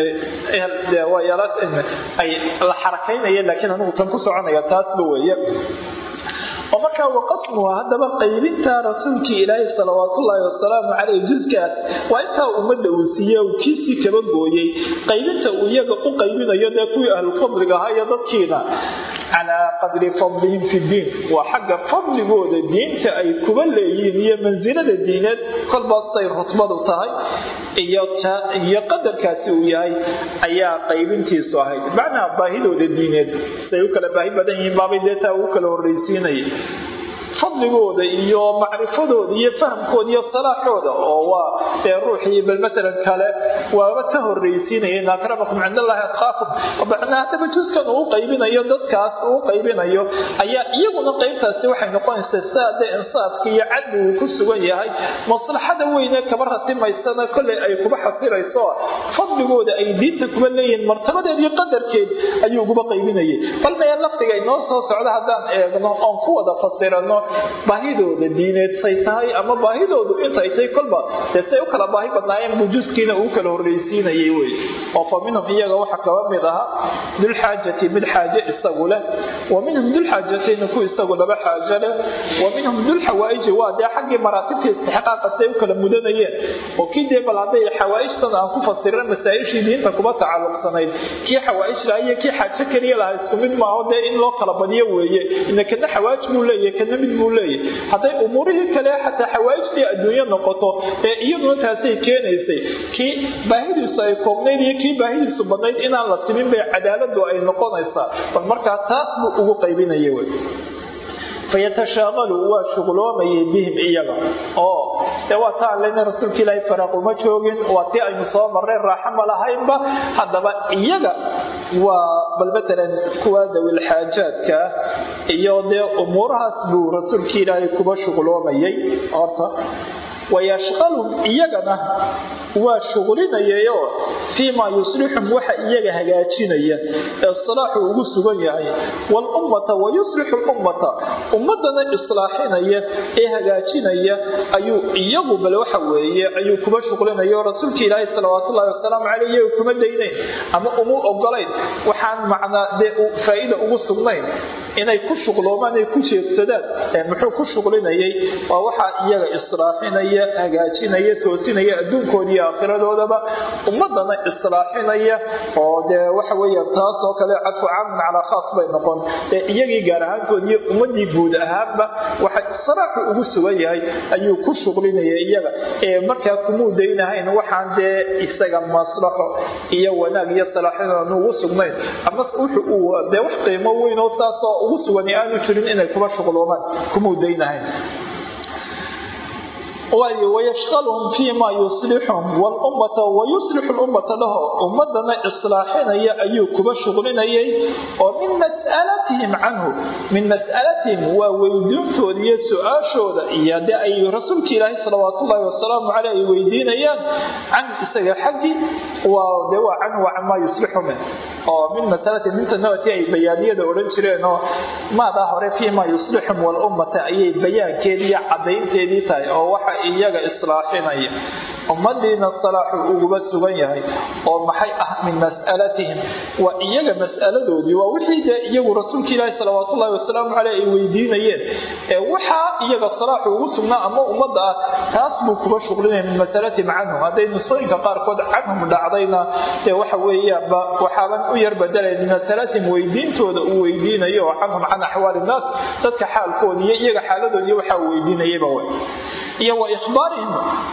ay la xarakaynaya laakiin anigu tan ku soconaya taasba weeye oo markaa waqasmuha haddaba qaybinta rasuulkii ilaahay salawaatullaahi wasalaamu caleyh juskaas waa intaa ummadda uu siiye uu kiisii kaba gooyey qaybinta uu iyaga u qaybinayo dee kuwii ahlufadliga ahaa iyo dadkiina calaa qadri fadlihim fi ddiin waa xagga fadligooda diinta ay kuba leeyihiin iyo mansilada diineed kolbaasay rutbadu tahay iyo qadarkaasi uu yahay ayaa qaybintiisu ahayd macnaha baahidooda diineed siay u kala baahi badan yihiin baabay dee taa ugu kala horraysiinaya fadligooda iyo macrifadooda iyo fahamkooda iyo salaaxooda oo waa dee ruuxii bal matalan kale waaba ka horraysiinaya in akramakum cind allahi atqaakum macnaa haddaba juskan uu qaybinayo dadkaas uu qaybinayo ayaa iyaguna qaybtaasi waxay noqonaysaa sidaa dee insaafka iyo cadli uu ku sugan yahay maslaxada weyne kaba ratimaysana kolley ay kuba xasirayso fadligooda ay diinta kuba leeyihiin martabadeed iyo qadarkeed ayuu uguba qaybinayay bal mee lafdiga inoo soo socda haddaan eegno oon ku wada fasirano baahidooda diineed say tahay ama baahidoodu intay tahay kolba dee say u kala baahi badnaayeen buu juskiina uu kala horraysiinayay wey oo fa minhum iyaga waxaa kaba mid ahaa dulxaajati mid xaaje isagu leh wa minhum dulxaajatayna ku isagu laba xaajo leh wa minhum dulxawaaiji waa dee xaggii maraatibta istixqaaqa say u kala mudanayeen oo kii dee bal hadday xawaaijtan aan ku fasiran masaa-ishii diinta kuba tacalluqsanayd kii xawaaij laha iyo kii xaajo keliya lahaa isku mid maaho dee in loo kala badiyo weeye ina kana xawaaj buu leeyahy kana mid buu leeyahy hadday umuurihii kale xataa xawaaijtii adduunyo noqoto ee iyaduna taasay keenaysay kii baahidiisu ay koobnayd iyo kii baahidiisu badnayd inaan la timin bay cadaaladu ay noqonaysaa bal markaa taas buu ugu qaybinaya wey fayatashaaqalu waa shuqloomayay bihim iyaga oo dee waa taa lena rasuulka ilaahay faraaq uma joogin waa tii aynu soo marray raaxo ma lahaynba haddaba iyaga waa bal matalan kuwa dawil xaajaadka iyo dee umuurahaas buu rasuulka ilaahay kuba shuqloomayay horta wayashqalum iyagana waa shuqlinayayoo fii maa yuslixum waxa iyaga hagaajinaya ee salaaxu ugu sugan yahay walummata wa yuslixu lummata ummadana islaaxinaya ee hagaajinaya ayuu iyagu bal waxa weeye ayuu kuba shuqlinaya oo rasuulka ilaahi salawaatullahi wasalaamu caleyh iyaga kuma daynayn ama uma ogolayn waxaan macnaa dee faa'iida ugu sugnayn inay ku shuqloomaan ay ku jeedsadaan muxuu ku shuqlinayay waa waxaa iyaga islaaxinaya hagaajinaya toosinaya adduunkooda iyo aakhiradoodaba ummadana islaaxinaya oo dee waxa weeya taas oo kale cadfu caamun calaa khaas bay noqon dee iyagii gaar ahaantood iyo ummadii guud ahaanba waxa salaaxu ugu sugan yahay ayuu ku shuqlinaya iyaga ee markaa kumuu daynahayn waxaan dee isaga maslaxo iyo wanaag iyo salaaxinaan ugu sugnayn ama wuxuu dee wax qiimo weyn oo saasoo ugu sugan aanu jirin inay kuba shuqloomaan kumuu daynahayn wayashqalhum fii ma yuslixum wlummata wayuslixu lummata dhaho ummadana islaaxinaya ayuu kuba shuqlinayay oo min mas'alatihim canhu min mas'alatihim waa weydiintooda iyo su-aashooda iyo de ay rasuulka ilaahi salawaatullaahi wasalaamu caleyh ay weydiinayaan can isaga xaggi waa de waa canhu waa camaa yuslixu min oo min masalatihim minta nabadkii ay bayaaniyada odhan jireen oo maadaa hore fii ma yuslixum walummata ayay bayaankeedii iyo cadaynteedii tahay oo waxa iyaga islaaxinaya ummadiina salaaxu uguba sugan yahay oo maxay ah min mas'alatihim waa iyaga mas'aladoodii waa wixii dee iyagu rasuulka ilaahi salawaatullahi wasalaamu caleyh ay weydiinayeen ee waxaa iyaga salaaxu ugu sugnaa ama ummadda ah taas buu kuba shuqlinaya min masalatihim canhum hadday nusooyinka qaarkood canhum dhacdayna dee waxa weeyaanba waxaaban u yar bedelay min masalatihim weydiintooda uu weydiinayo oo canhum can axwaali innaas dadka xaalkooda iyo iyaga xaaladoodiiyo waxaa uu weydiinayaba w iyo wa ihbaarihim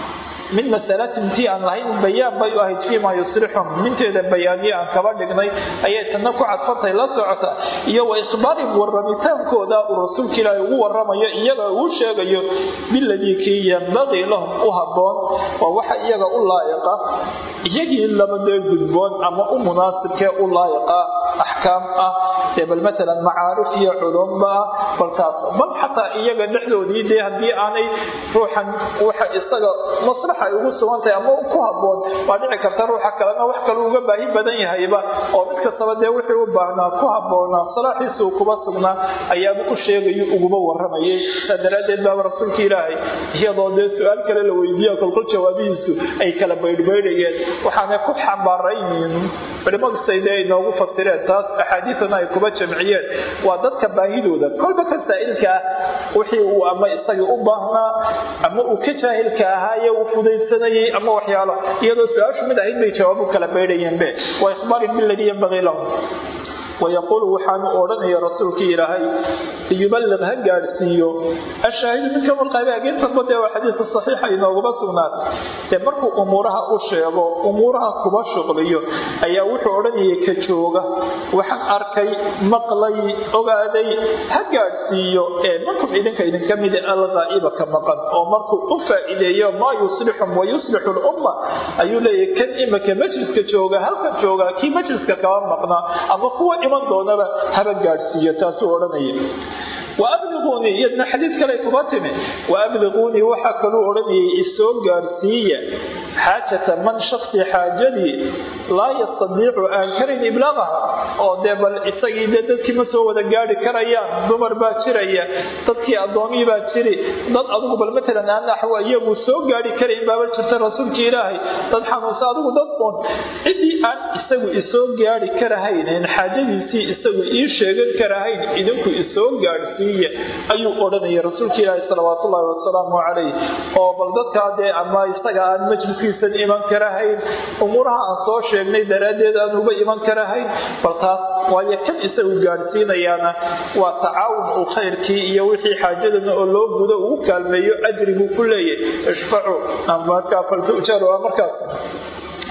min masalatin tii aan lahayn bayaan bay u ahayd fii maa yuslixum minteeda bayaaniye aan kaba dhignay ayay tanna ku cadfantay la socota iyo wa ikhbaarihim warramitaankooda uu rasuulka ilaahi ugu waramayo iyaga uu sheegayo biladii kii yambaqii lahum u habboon waa waxa iyaga u laa'iqa iyagii labadee gudboon ama u munaasibkee u laa'iqa axkaam ah dee bal matalan macaarif iyo culumba ah baltaas bal xataa iyaga dhexdoodii dee haddii aanay ruuxan waxa isaga maslaxa ay ugu sugantahay ama ku habboon waa dhici karta ruuxa kalena wax kale uga baahi badan yahayba oo mid kastaba dee wixii u baahnaa ku habboonaa salaaxiisuu kuba sugnaa ayaaba u sheegayo uguba waramayay saa daraaddeed baaba rasuulka ilaahay iyadoo dee su-aal kale la weydiiya kolkol jawaabihiisu ay kala baydhbaydhayeen waxaanay ku xambaaraynin culimmadu sayde ay noogu fasireen taas axaadiidana ay kuba jamciyeen waa dadka baahidooda kolba ka saa'ilka ah wixii uu ama isagii u baahnaa ama uu ka jaahilka ahaaye uu fudaydsanayay ama waxyaalo iyadoo su-aashu mid ahayd bay jawaabu kala baydhayeenbe wa ikhbaarin biladii yanbagii lahum wayaquulu waxaanu odhanaya rasuulkii ilaahay liyuballiq ha gaadhsiiyo ashaahidu minka walqaybe ageentanba dee waa xadiidka saxiixa inooguma sugnaatay dee markuu umuuraha u sheego umuuraha kuba shuqliyo ayaa wuxuu odhanayay ka jooga waxaan arkay maqlay ogaaday ha gaadhsiiyo ee markum idinka idinka mida alqaa'iba ka maqan oo markuu u faa'iideeyo maa yuslixum wa yuslixu lumma ayuu leeyahay kan imika majliska jooga halkan jooga kii majliska kaba maqnaa ama kuwa iman doonaba haba gaadhsiiyo taasuu odhanaya waabliquunii iyadna xadiid kale kuma timi waabliquunii waxaa kaluu odhanayay isoo gaadhsiiya xaajata man shaksi xaajadii laa yastadiicu aan karin iblaaqaha oo dee bal isagii dee dadkii ma soo wada gaadhi karayaan dumar baa jiraya dadkii addoomii baa jiri dad adugu bal matalan aan naxwo iyagu soo gaadhi karayn baaba jirta rasuulkii ilaahay dad xanuunsa adigu dad un ciddii aan isagu isoo gaadhi karahayn in xaajadiisii isagu ii sheegan karahayn idinku isoo gaadhsiiya ayuu odhanaya rasuulka ilaahi salawaatullaahi wasalaamu calayh oo bal dadkaa dee ama isaga aan majliskiisan iman karahayn umuuraha aan soo sheegnay daraaddeed aan uba iman karahayn bal taas waayo kan isagu gaadhsiinayaana waa tacaawun uu khayrkii iyo wixii xaajadana oo loo gudo ugu kaalmeeyo ajri buu ku leeyahy ishfacu markaa faltujaru markaas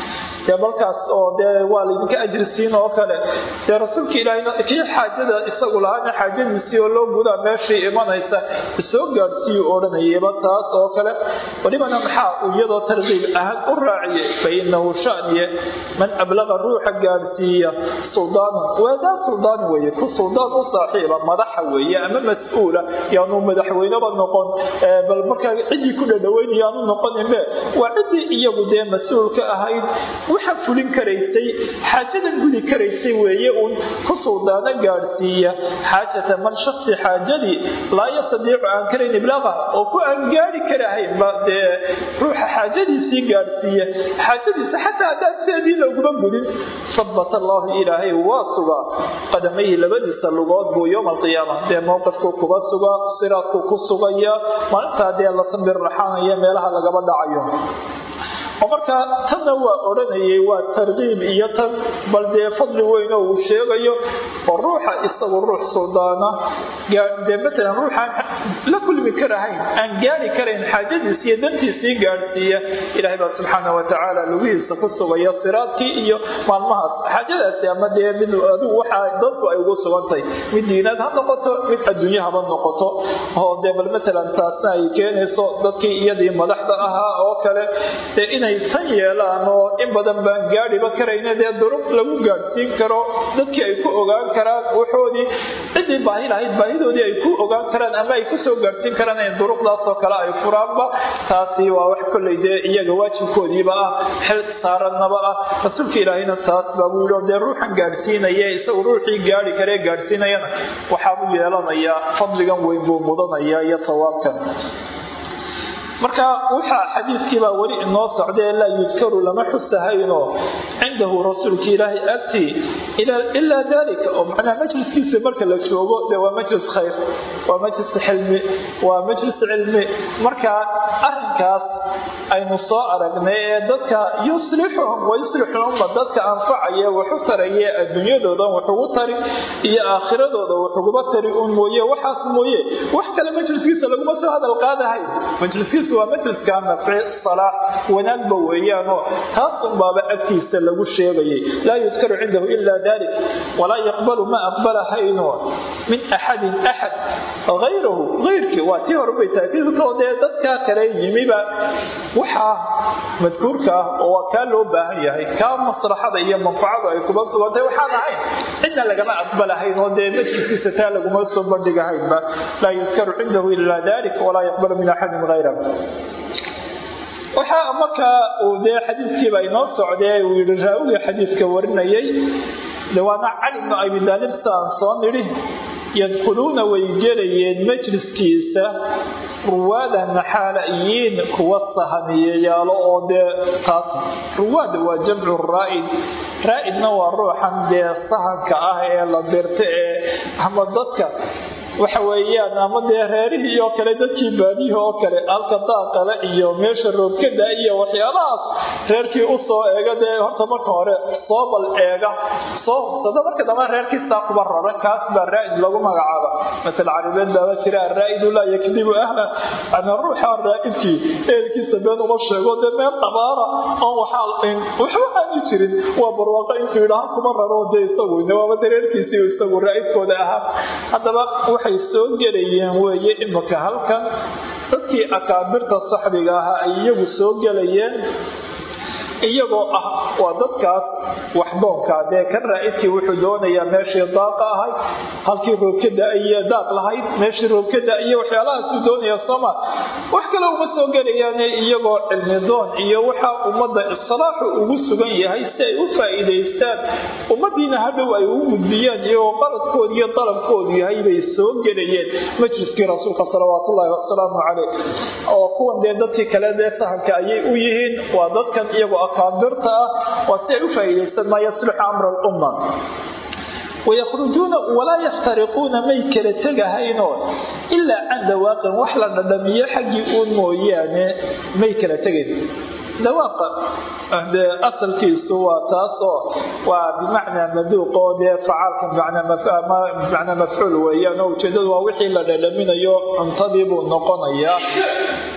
dee balkaas oo dee waa laydinka ajri siin oo kale dee rasuulka ilaahayna kii xaajada isagu lahaana xaajadiisii oo loo gudaa meeshii imanaysa isoo gaadhsiiyu odhanayaba taas oo kale walibana maxaa uu iyadoo tarkiib ahaan u raaciyey fa inahu shaniye man ablaqa ruuxa gaadhsiiya suldaanan waadaa suldaan weeye ku suldaan u saaxiiba madaxa weeye ama mas-uula yaanu madaxweyneba noqon bal markaa ciddii ku dhadhaweynaya aanu noqoninbe waa ciddii iyagu dee mas-uulka ahayd waxa fulin karaysay xaajadan gudi karaysay weeye uun ku suldaano gaadhsiiya xaajata man shaksi xaajadii laa yastadiicu aan karayn iblaaqa oo ku aan gaari karahaynba dee ruuxa xaajadiisii gaadhsiiya xaajadiisa xataa haddaan sideedii looguma gudin sabat allahu ilaahay waa sugaa qadamayhi labadiisa lugood buu yowma alqiyaama dee mowqifkuu kuba sugaa siraadkuu ku sugaya maalintaa dee la sambir raxaanaya meelaha lagaba dhacayo oo markaa tanna waa odhanayay waa tarkiib iyo tan bal dee fadli weyn oo uu sheegayo oo ruuxa isagu ruux suldaana dee matalan ruuxaan la kulmi karahayn aan gaari karayn xaajadiis iyo dantiisii gaadhsiiya ilaahay baa subxaana watacaala lugihiisa ku sugaya siraadkii iyo maalmahaas xaajadaasi ama dee mid adigu waxaa dadku ay ugu sugantahay mid diinaad ha noqoto mid adduunye haba noqoto oo dee bal matalan taasna ay keenayso dadkii iyadii madaxda ahaa oo kale dee inay tan yeelaan oo in badan baan gaadhiba karayna dee durub lagu gaadhsiin karo dadkii ay ku ogaan karaan waxoodii ciddii baahi lahayd baahidoodii ay ku ogaan karaan ama ay kusoo gaadhsiin karaan in duruqdaasoo kale ay furaanba taasi waa wax kolley dee iyaga waajibkoodiiba ah xil saarannaba ah rasuulka ilaahayna taas baa buu yidhi dee ruuxan gaadhsiinaya isagu ruuxii gaadhi karee gaadhsiinayana waxaabuu yeelanayaa fadligan weyn buu mudanaya iyo sawaabkan marka waxaa xadiidkiibaa weli inoo socdae laa yudkaru lama xusahayno cindahu rasuulka ilaahay agtii ilaa dalika oo macnaha majliskiisa marka la joogo de waa majlis khayr waa majlis xilmi waa majlis cilmi marka arinkaas aynu soo aragnay ee dadka yuslixuhum wayuslixuhumma dadka anfacaya waxu taraye adduunyadoodan waxugu tari iyo aakhiradooda waxuguba tari un mooye waxaas mooye wax kale majliskiisa laguma soo hadal qaadahay majliskiisa waa majliska nafci salaax wanaagba weeyaanoo taasun baaba agtiisa lagu sheegayay laa yudkaru cindahu ila dalik walaa yaqbalu ma aqbalahayno min axadin axad hayrahu hayrkii waa tii horebay taakiidkoo dee dadkaa kale yimiba waxaa madkuurka ah oo waa kaa loo baahan yahay kaa maslaxada iyo manfacadu ay kuba sugantay waxaan ahayn cidna lagama aqbalahayn oo dee majliskiisa taa laguma soo bandhigahaynba laa yudkaru cindahu ila dalik walaa yaqbalu min axadin hayrahu waxaa markaa uu dee xadiidkiiba inoo socdee uu yihi raawigii xadiidka warinayay de waana cali bnu abi daalib saan soo nidhi yadkhuluuna way gelayeen majliskiisa ruwaadan xaalayiin kuwa sahamiyeyaalo oo dee taas ruwaada waa jamcu raa'id raa'idna waa ruuxan dee sahanka ah ee la dirta ee ama dadka waxa weeyaan ama dee reerihii oo kale dadkii baadiyihii oo kale halka daaqale iyo meesha roogkada iyo waxyaalahaas reerkii u soo eega dee horta marka hore soo bal eega soo hubsada marka dambe reerkiistaa kuba rara kaas baa raa'id lagu magacaaba masal carabeed baaba jira araa'idu laa yakdibu ahla ama ruuxa raa'idkii ehelkiisa been uma sheego dee meel qabaara oon waxba aani jirin waa barwaaqo intuu yidhaha kuma raro dee isagu waaba dee reerkiisii isagu raa'idkooda ahaa haddaba waxay soo gelayeen weeye imika halkan dadkii akaabirta saxbiga ahaa ay iyagu soo gelayeen iyagoo ah waa dadkaas waxdoonkaa dee kan raa'idkii wuxuu doonayaa meeshii daaqa ahayd halkii roobkada iyo daaq lahayd meeshii roobkada iyo waxyaalahaasuu doonaya sooma wax kale uma soo gelayaane iyagoo cilmi doon iyo waxa ummadda islaaxu ugu sugan yahay si ay u faa'iidaystaan ummadiina hadhow ay ugu gudbiyaan iyagoo qaladkooda iyo dalabkoodu yahay bay soo gelayeen majliskii rasuulka salawaatullaahi wasalaamu caleyh oo kuwan dee dadkii kale dee sahanka ayay u yihiin waa dadkan iyagoo akaabirta ah waa si ay u faa'iidaystaan maa yaslixu amra alumma wayakhrujuuna walaa yaftariquuna may kala tegahaynoo ilaa can dawaaqin wax la dhadhamiyo xaggii uun mooyaane may kala tegayn dawaaqa dee asalkiisu waa taasoo waa bimacnaa maduuq oo dee facaalka bimacnaa mafcuul weeyaan oo ujeedadu waa wixii la dhadhaminayo cuntadii buu noqonayaa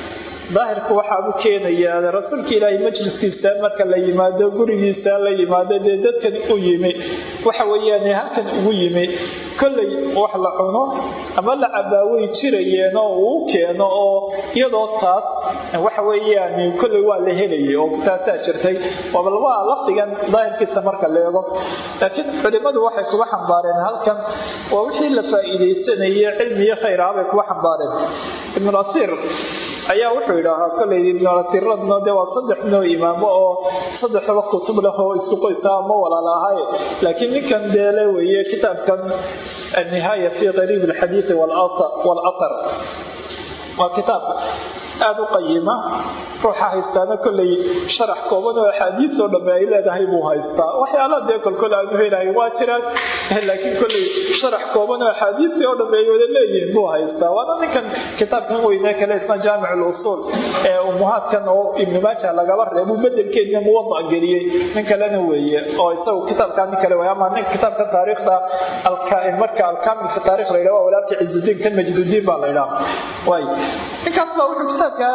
daahirku waxaabu keenayaa rasuulka ilaahay majliskiisa marka la yimaado gurigiisa la yimaado dee dadkan u yimi waxa weeyaan halkan ugu yimi kollay wax la cuno ama la cabaaway jirayeen oo uu keeno oo iyadoo taas waxa weeyaan kollay waa la helayay oo taasaa jirtay bal waa lafdigan daahirkiisa marka la eego laakiin culimadu waxay kuga xambaareen halkan waa wixii la faa'iidaysanayay cilmiyo khayr ah bay kuga xambaareen ibnulasiir ayaa wuxuu yidhaahaa kollay ibnulasiiradna dee waa saddex noo imaamo oo saddexdaba kutub leh oo isku qoysa ma walaala ahay laakiin ninkan deele weeye kitaabkan annihaaya fi qariib alxadiidi walathar waa kitaab aada u qayima ruuxa haystaana kollay sharax kooban oo axaadiis oo dhamme ay leedahay buu haystaa waxyaalaha dee kolkol aanu helahay waa jiraan laakiin kollay sharax kooban oo axaadiisii oo dhamme ay wada leeyihiin buu haystaa waana ninkan kitaabkan weyne kale isna jaamic lusuul ee umuhaadkan oo ibnu maaja lagaba reebu bedelkeedna muwada geliyey nin kalena weeye oo isagu kitaabkaa nin kale way ama nin kitaabka taariikhda marka alkaamil fi taarikh la yidhaha waa walaalka cizudiin kan majdudiin baa la yidhaha waay ninkaas baa wuxuu kitaabka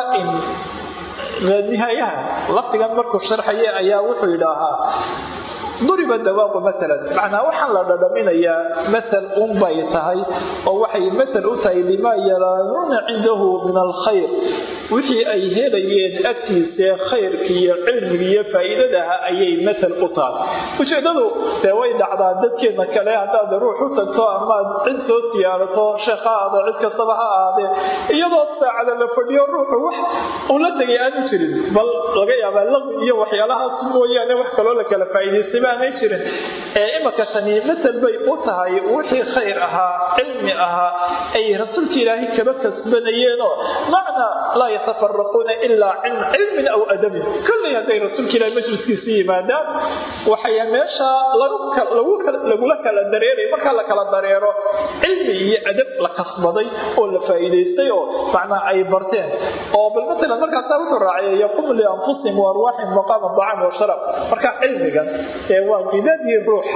nihaayaha lafdigan markuu sharxaya ayaa wuxuu yidhaahaa duriba dawaaqu maalan macnaa waxaan la dhadhaminayaa masal unbay tahay oo waxay masal u tahay limaa yaraanuuna cindahu min alkhayr wixii ay helayeen agtiisee khayrki iyo cilmigi iyo faa'iidadaha ayay masal u tahay ujeeddadu dee way dhacdaa dadkeena kale haddaad ruux u tagto amaad cid soo siyaarato sheekh ha aado cid kastaba ha aadee iyadoo saacada la fadhiyo ruuxu wax uu la tegay aanu jirin bal laga yaabaa laqwi iyo waxyaalahaas mooyaane wax kaloo la kala faa'iidaystay baanay jirin ee imaka tani masal bay u tahay wixii khayr ahaa cilmi ahaa ay rasuulka ilaahay kaba kasbanayeenoo macnaa laa yatafaraquuna ilaa can cilmin aw adabin kollay hadday rasuulka ilahay majliskiisa yimaadaan waxay meesha lagula kala dareeray markaa la kala dareero cilmi iyo adab la kasbaday oo la faa'iidaystay oo macnaa ay barteen oo bal matalan markaasaa wuxuu raaciyay yaqumu lianfusihim wa arwaaxihim maqaama dacam wa sharab marka cilmigan ee waa qidadii ruuxa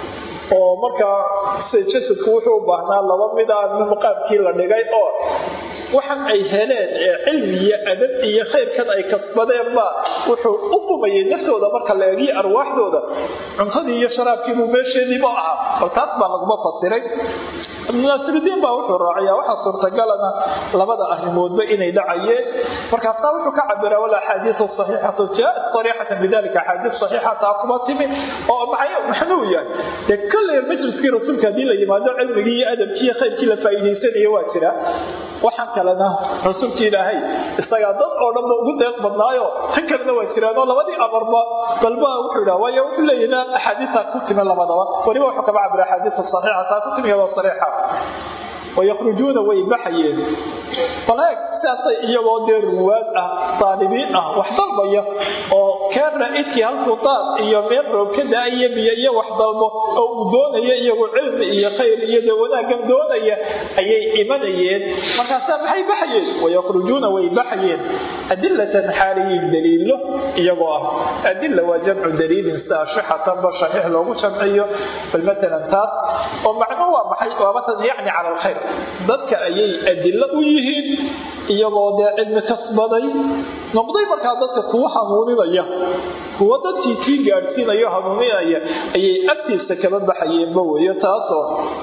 oo markaa jasadku wuxuu u baahnaa laba mid a maqaamkii la dhigay oo waxan ay heleen ee cilmi iyo adab iyo khayrkan ay kasbadeenba wuxuu u qumayay naftooda marka la eegiyo arwaaxdooda cuntadii iyo sharaabkiibuu meesheediiba ahaa bal taas baa laguma fasiray ibnunaasirudiin baa wuxuu raaciyaa waxaa suurtagalana labada arrimoodba inay dhacayeen markaasaa wuxuu ka cabiraa wal axaadiisu saxiixatu jaat sariixatan bidalika axaadiis saxiixa taa kuma timi oo maxnuu yahay dee kolley majliskii rasuulka haddii la yimaado cilmigii iyo adabkii iyo khayrkii la faa'iidaysanayo waa jira waxaan kalena rasuulka ilaahay isagaa dad oo dhanba ugu deeq badnaayo tan kalena waa jiraanoo labadii amarba balba wuxuu yidhaha waayo wuxuu leeyahay axaadiistaa ku timi labadaba weliba wuxuu kaba cabira axaadiisu saxiixa taa ku timi iyadoo sariixa wayakhrujuuna way baxayeen baleeg sidaasay iyagoo dee ruwaad ah daalibiin ah wax dalbaya oo keerna idkii halkuu daad iyo meel roob ka da-aya biyo iyo wax dalbo oo uu doonaya iyagu cilmi iyo khayr iyo dee wanaaggan doonaya ayay imanayeen markaasaa maxay baxayeen wayakhrujuuna way baxayeen adilatan xaaliyiin daliilo iyagoo ah adila waa jamcu daliilin saashixatanba shaxiix loogu jamciyo bal matalan taas oo macno waa maxay waa matalan yacni cala alkhayr dadka ayay adilo u yihiin iyagoo dee cilmi kasbaday noqday markaa dadka kuwa hanuuninaya kuwa dadkii tii gaadhsiinayo hanuuninaya ayay agtiisa kaba baxayeenba weeyo taasoo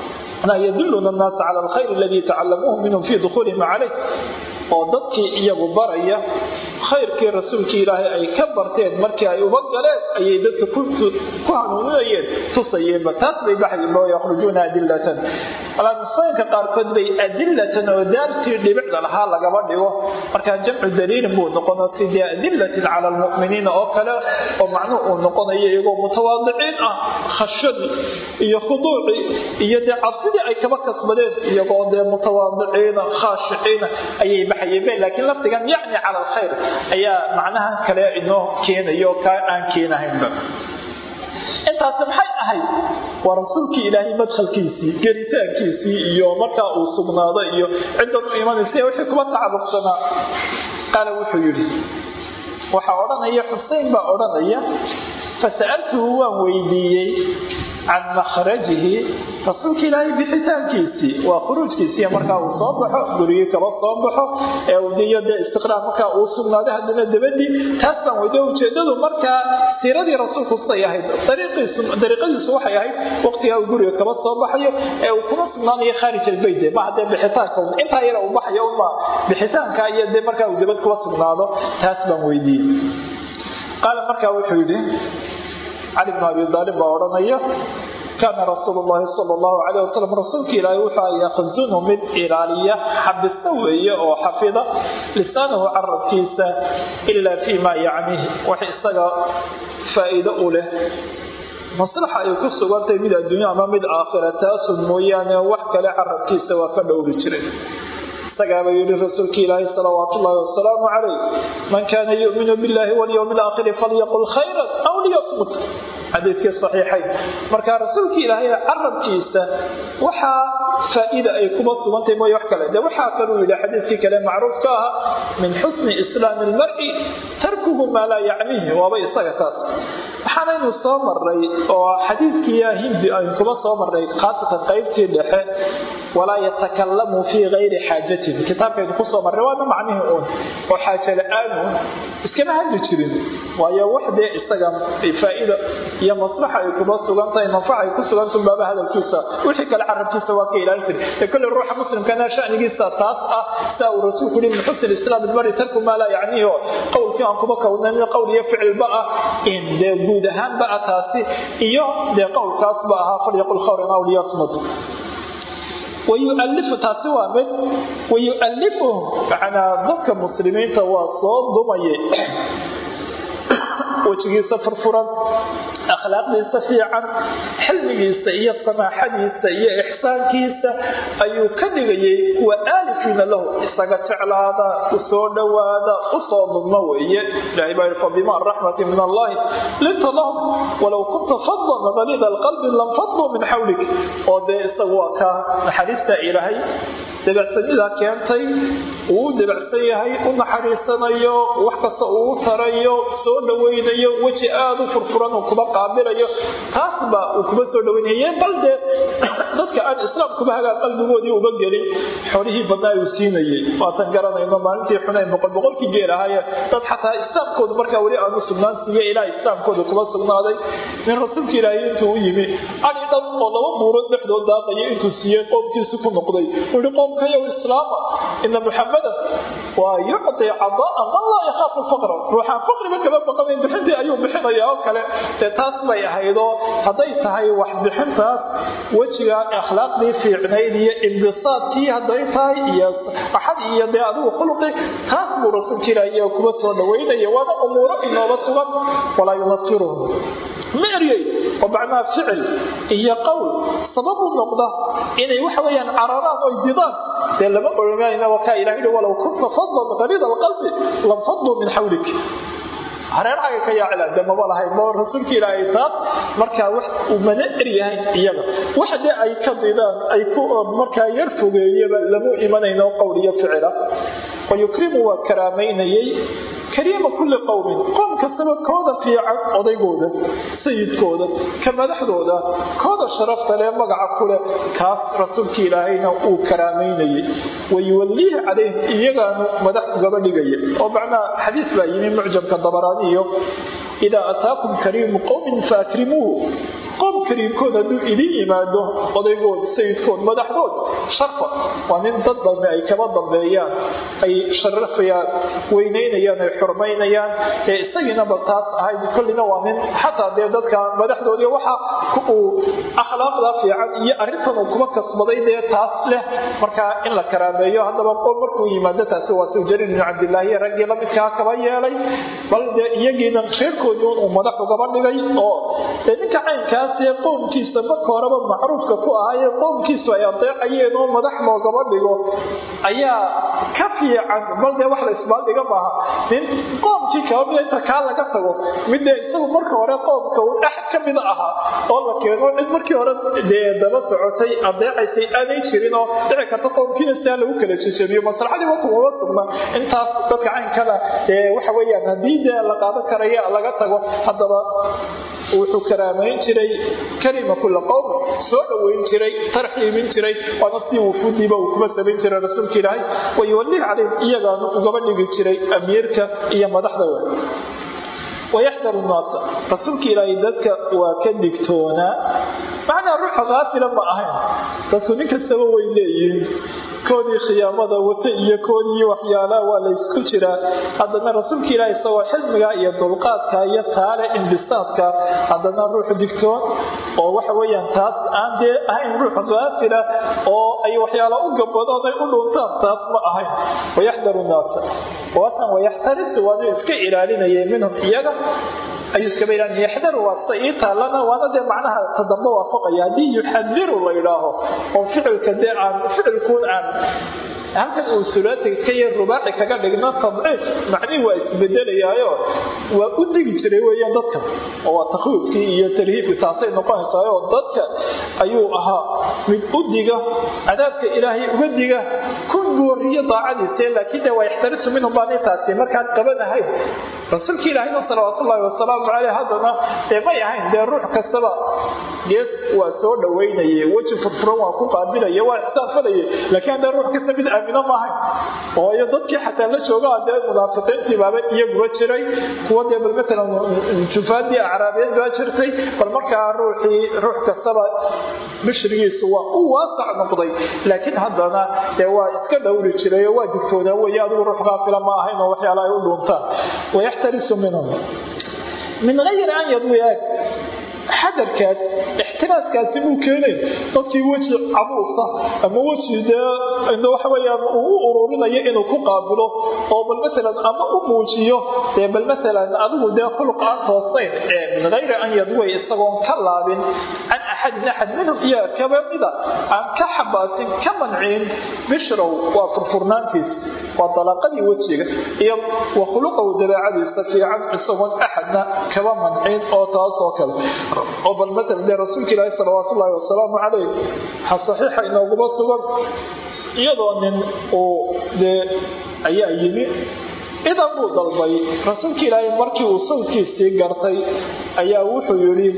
yaduluna annaasa cala alkhayr aladii tacalamuuhu minhum fii dukhuulihim calayh oo dadkii iyagu baraya khayrkii rasuulkii ilaahay ay ka barteen markii ay uba galeen ayay dadka ku hanuuninayeen tusayeenba taas bay baxayeenba yakhrujuuna adilatan alaamisooyinka qaarkood bay adilatan oo daartii dhibicda lahaa lagaba dhigo markaa jamcu daliilin buu noqono sidii adilatin cala almu'miniina oo kale oo macnuhu uu noqonayo iyagoo mutawaadiciin ah khashadii iyo khuduucii iyo dee cabsidii ay kaba kasbadeen iyagoo dee mutawaadiciina khaashiciina ayay baxayeen laakiin laftigan yacni cala alkhayr ayaa macnahan kale inoo keenayo kaa aan keenahaynba intaasi maxay ahayd waa rasuulkii ilaahay madkhalkiisii gelitaankiisii iyo markaa uu sugnaado iyo ciddan u imanaysa wixii kuba tacalluqsanaa qaala wuxuu yidhi waxaa odhanaya xusein baa odhanaya fasa'altuhu waan weydiiyey can makhrajihi rasuulka ilaahay bixitaankiisii waa khuruujkiisii markaa uu soo baxo gurigii kaba soo baxo ee udiyo dee istiqraar markaa uu sugnaaday haddana dabadii taas baan weydiye ujeedadu markaa siiradii rasuulku siday ahayd dariiqadiisu waxay ahayd waqtigaa uu guriga kaba soo baxayo ee uu kuma sugnaanayo khaarij albayt maha dee bixitaanka intaa yara uu baxayo uma bixitaanka iyo dee markaa uu dabad kuba sugnaado taas baan weydiiyey qaala markaa wuxuu yidhi cali bnu abi daalib baa odhanaya kaana rasuulu llahi sal allahu caleyh wasalam rasuulka ilaahi wuxuu yakhzunu mid ilaaliya xabista weeye oo xafida lisaanahu carabkiisa ilaa fii maa yacnihi wax isaga faa'iido u leh maslaxa ay ku sugantahay mid adduunya ama mid aakhira taasun mooyaane wax kale carabkiisa waa ka dhowri jiray isagaaba yidhi rasuulka ilaahi salawaat ullahi wasalaamu calayh man kaana yuminu billahi walyowmi alaakhiri falyaqul khayran aw liyasmut xadiidkii saxiixayn marka rasuulka ilaahay carabkiisa waxaa faa'iida ay kuma sugantahay mooye wax kale de waxaa kaluu yidhi xadiidkii kale macruufka aha min xusni islaami ilmar'i tarkuhu maa laa yacniihi waaba isaga taas waxaanaynu soo maray oo xadiidkii hindi aynu kuma soo maray khaasatan qaybtii dhexe walaa yatakalamu fii gayri xaajatin kitaabkaynu kusoo marray waana macnihii uun oo xaaja la-aanu iskama hadli jirin waayo wax dee isaga faa'iida iyo maslaxa ay kuma sugantahay manfaca ay ku sugantahay baaba hadalkiisa wixii kale carabkiisa waa ka ilaalin jiray ee kolley ruuxa muslimkana shanigiisa taas ah saa uu rasuulku yihi min xusn islaam ilmari tarku maa laa yacnihi oo qowlkii aan kuma kownanin qowl iyo ficilba ah in dee guud ahaanba ah taasi iyo dee qowlkaasba ahaa falyaqul khawran aw liyasmut wayualifu taasi waa mid wayualifuhum macnaa dadka muslimiinta waa soo dumayay wejigiisa furfuran akhlaaqdiisa fiican xilmigiisa iyo samaaxadiisa iyo ixsaankiisa ayuu ka dhigayay kuwa aalifiina lahu isaga jeclaada u soo dhowaada u soo dudma weeye ilahay baa yidhi fabima raxmati min allahi linta lahum walow kunta fadan galiida alqalbi lanfaduu min xawlik oo dee isagu waa ka naxariista ilaahay dabacsanidaa keentay uu dabacsan yahay u naxariisanayo wax kasta uu tarayo soo dhowaynayo weji aada u furfuran uu kuba qaabilayo taasba uu kuba soo dhawaynaya bal dee dadka aan islaamkuba hagaa qalbigoodii uba gelin xolihii badnaa uu siinayay waatan garanayno maalintii xunayn boqol boqolkii geel ahaaye dad xataa islaamkoodu markaa weli aanu sugnaan siiye ilaa islaamkooda kuba sugnaaday nin rasuulka ilaahay intuu u yimi ali dhan oo laba buurood dhexdood daaqaya intuu siiyey qoomkiisi ku noqday ui qoomkayow islaama ina muxamadan waa yucdi cadaan man laa yakhaafu faqra ruuxaan faqriba kama baqanayn bixintii ayuu bixinaya oo kale dee taas bay ahaydoo hadday tahay wax bixintaas wejiga akhlaaqdii fiicnayd iyo imbisaadkii hadday tahay iyo axad iyo dee adigu khuluqi taas buu rasuulka ilaah iyo kuba soo dhawaynaya waana umuuro inooba sugan walaa yunafiruhum ma eryey oo macnaha ficil iyo qowl sabab u noqda inay waxa weeyaan cararaan oy didaan dee lama oranayna wakaa ilaah yidhi walow kunta fadlan qaliida alqalbi lam fadluu min xawlik hareerhaga ka yaacila de maba lahayn ma rasuulka ilaahay taas markaa wax uu mana eryahayn iyaga wax dee ay ka didaan ay ku markaa yar fogeeyaba lamu imanayno qowl iyo ficila wayukrimu waa karaamaynayay kariima kulli qowmin qoom kastaba kooda fiican odaygooda sayidkooda ka madaxdooda kooda sharafta leh magaca kuleh kaas rasuulka ilaahayna uu karaamaynayay wayuwalliihi calayhim iyagaanu madax ugaba dhigaya oo macnaha xadiis baa yimi mucjamka dabaraaniyo idaa ataakum kariimu qowmin faakrimuuhu qoom kariimkood hadduu idin yimaado odaygood sayidkood madaxdood sharfa waa nin dad dambe ay kaba dambeeyaan ay sharafayaan weynaynayaan ay xurmaynayaan ee isagiinaba taas ahayd kollina waa nin xataa dee dadka madaxdoodii waxa uu akhlaaqda fiican iyo arrintan uu kuma kasbaday dee taas leh markaa in la karaameeyo haddaba qoom markuu yimaado taasi waa suu jariir ibnu cabdilaahi raggii lamidkaa kaba yeelay bal dee iyagiina reerkoodii uu madax ugaba dhigay oo dee ninka caynkaa ee qoomkiisa marka horeba macruufka ku ahaayee qoomkiisu ay adeecayeen oo madax loogaba dhigo ayaa ka fiican bal dee wax la isbaaldhiga maaha nin qoomkii kaba mida inta kaa laga tago midee isagu marka hore qoomka uu dhex ka mida ahaa oo la keeno cid markii hore dee daba socotay adeecaysay aanay jirin oo dhici karta qoomkiina siaa lagu kala jejebiyo maslaxadii wakumama sugna intaas dadka caynkada dee waxa weeyaan haddii dee la qaadan karaya laga tago haddaba wuxuu karaamayn jiray karima kula qowm soo dhoweyn jiray tarxiibin jiray waana sidii wufuudiiba uu kuma samayn jiray rasuulka ilaahay wayuwallih calayhim iyagaanu ugaba dhigi jiray amiirka iyo madaxda we wayaxdaru nnaasa rasuulka ilaahay dadka waa ka digtoonaa macnaa ruuxa kaafila ma ahayn dadku nin kastaba way leeyihiin koodii khiyaamada wata iyo koodii waxyaalaha waa la ysku jiraa haddana rasuulka ilaahi isagoo xilmiga iyo dulqaadka iyo taale imbisaadka haddana ruux digtoon oo waxa weyaan taas aan dee ahayn ruux kaafila oo ay waxyaala u gabadooday u dhuntaan taas ma ahayn wayaxdaru naasa waatan wayaxtarisu waanu iska ilaalinayay minhum iyaga ayuu iskaba ilaalin yaxdaru waa sida ii taalana waana dee macnaha tadamba waafaqaya haddii yuxadiru la idhaaho oo ficilka dee aan ficilkuun aan halkan uu sulaatiga ka yar rubaaci kaga dhigno tadciif macnihii waa isbedelayaayo waa u digi jiray weeyaan dadka oo waa takwiifkii iyo talhiibkii taasay noqonaysaao dadka ayuu ahaa mid u diga cadaabka ilaahay uga diga kun gooriyo daacadiise laakiin de waa yaxtarisu minhum baanay taasi markaan qabanahayn rasuulka ilaahayna salawaatullaahi wasalaamu caleyh haddana dee may ahayn dee ruux kastaba gees waa soo dhoweynayay weji furfuran waa ku qaabilaya waa ixsaanfalaya laakiin haddee ruux kasta mid aamino maahayn oo iyo dadkii xataa la joogaa dee munaafiqiintii baaba iyaguba jiray kuwa dee bal matalan jufaadii acraabiyeed baa jirtay bal markaa ruuxii ruux kastaba bishrigiisu waa u waasac noqday laakiin haddana dee waa iska dhowri jiray oo waa digtoonaa weeye adigu ruux kaafila ma ahayn oo waxyaala ay u dhuuntaan wayaxtarisu minhum min hayri an yadwi aag xadarkaas ixtiraaskaasi muu keenay dadkii weji cabuusa ama weji dee waxa weyaan uu u ururinayo inuu ku qaabilo oo bal maalan ama u muujiyo dee bal maalan adigu dee khuluq aan toosayn ee min hayri an yadway isagoon ka laabin can axadin axad minhum iyo kaba mida aan ka xabaasin ka manciin bishrow waa furfurnaantiis waa dalaaqadii wejiga iyo wa khuluqow dabeecadiisa fiican isagoon axadna kaba manciin oo taasoo kale oo bal maala dee rasuulka ilaahi salawaat ullaahi wasalaamu calayh waxaa saxiixa inooguma sugan iyadoo nin uu dee ayaa yimi idan buu dalbay rasuulka ilaahay markii uu sawdkiisii gartay ayaa wuxuu yidhi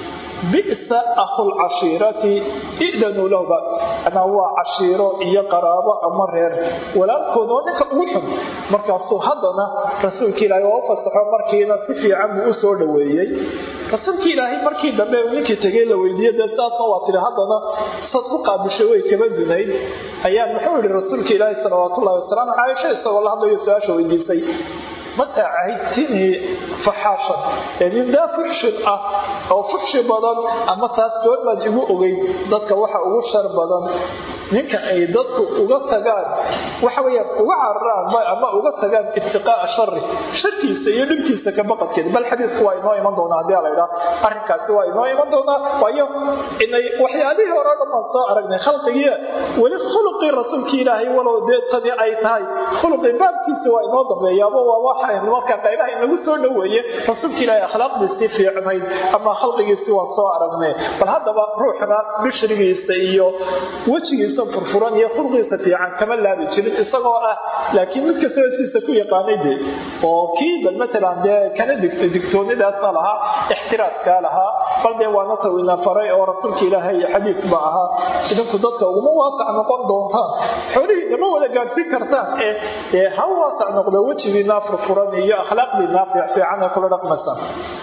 bisa akhulcashiirati idanuu lahba anaa waa cashiiro iyo qaraabo ama reer walaalkood oo ninka ugu xun markaasuu haddana rasuulka ilaahay waa u fasaxo markiina si fiican buu u soo dhoweeyey rasuulka ilaahay markii dambe ninkii tegey la weydiiye dee saasna waa tidhi haddana sad ku qaabishay way kaba dunayd ayaa muxuu yihi rasuulka ilaahay salawaatullahi wasalaamu caaisha isagoo la hadlayo su-aasha weydiisay mataa cahidtinii faxaashan nin daa fuxshin ah oo fuxshi badan ama taas goormaad igu ogeyn dadka waxa ugu shar badan ninka ay dadku uga tagaan waxa weyaan uga cararaan ama uga tagaan ibtiqaa'a shari sharkiisa iyo dhibkiisa ka baqadkeeda bal xadiidku waa inoo iman doonaa haddii laydhaa arrinkaasi waa inoo iman doonaa waayo inay waxyaalihii hore dhan baan soo aragnay khalqigii weli khuluqii rasuulkii ilaahay walow dee tani ay tahay khuluqii baabkiisa waa inoo dambeeyaaba waa waxaan marka qaybaha inagu soo dhoweeye rasuulka ilaahay akhlaaqdiisii fiicnayd ama khalqigiisii waa soo aragnay bal haddaba ruuxna bishrigiisa iyo wejigiisa furfuran iyo khulqiisa fiican kama laabi jirin isagoo ah laakiin mid kastaba siisa ku yaqaanay de oo kii bal matalan dee kana digtoonidaasna lahaa ixtiraaskaa lahaa bal dee waana tawina faray oo rasuulka ilaahay xadiid ba ahaa idinku dadka uguma waasac noqon doontaan xoolihii nama wada gaadhsiin kartaan ee ha waasac noqdo wejigiinaa furfuran iyo akhlaaqdiinaa fiican ee kula dhaqmaysan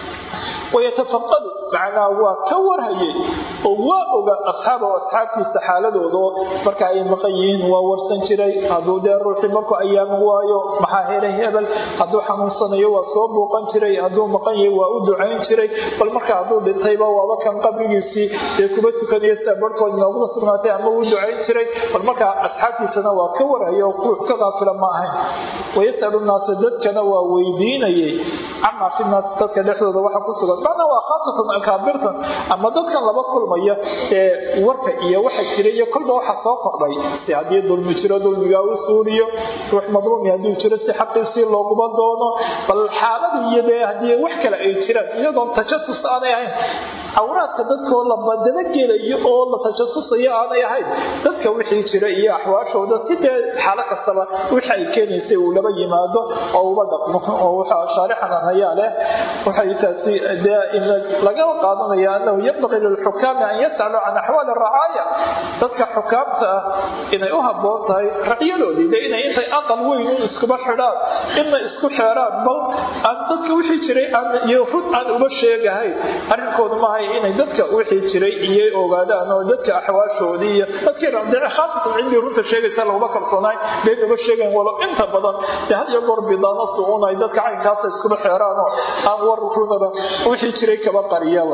wayatafaqadu macnaa waa ka warhayay oo waa oga asxaaba asxaabtiisa xaaladoodo marka ay maqan yihiin waa warsan jiray hadduu dee ruuxii markuu ayaama waayo maxaa helay hebel hadduu xanuunsanayo waa soo buuqan jiray hadduu maqan yahay waa u ducayn jiray bal marka hadduu dhintayba waaba kan qabrigiisii dee kuba tukanayo sida barhkood inooguma sugnaatay ama uu ducayn jiray bal markaa asxaabtiisana waa ka warhaya oo ruux ka qaafila ma ahayn wayasalu naasa dadkana waa weydiinayay camaa fi naas dadka dhexdooda waxa ku sugan macnaa waa khaasatan akaabirtan ama dadkan laba kulmaya ee warka iyo waxa jira iyo kolba waxa soo kordhay si haddii dulmi jiro dulmigaa u suuliyo ruux madluumi hadduu jiro si xaqiisii looguma doono bal xaaladii iyo dee haddii wax kale ay jiraan iyadoon tajasus aanay ahayn cawraadka dadkoo la dabagelayo oo la tajasusayo aanay ahayn dadka wixii jira iyo axwaashooda sidee xaalo kastaba wixi ay keenaysay uu laba yimaado oo uba dhaqmo oo waxaa shaarixanan hayaa leh waxay taasi dee laga qaadanaya anahu yanbaqii lilxukaami an yas'aluu can axwaali racaaya dadka xukaamta ah inay u habboon tahay racyadoodii de inay intay aqal weyn un iskuba xidhaan inna isku xeeraan bal aan dadka wixii jiray iyo run aan uba sheegahayn arrinkoodu maahay inay dadka wixii jiray iyo ogaadaan oo dadka axwaashoodii iyo dadkii ramdice khaasatan cindii runta sheegaysa laguma kalsoonaay been uba sheegayn walow inta badan dee had iyo goor bidaano su-un ay dadka caynkaasa iskuba xeeraan oo aan war runaba wixii jiray kaba qariyaba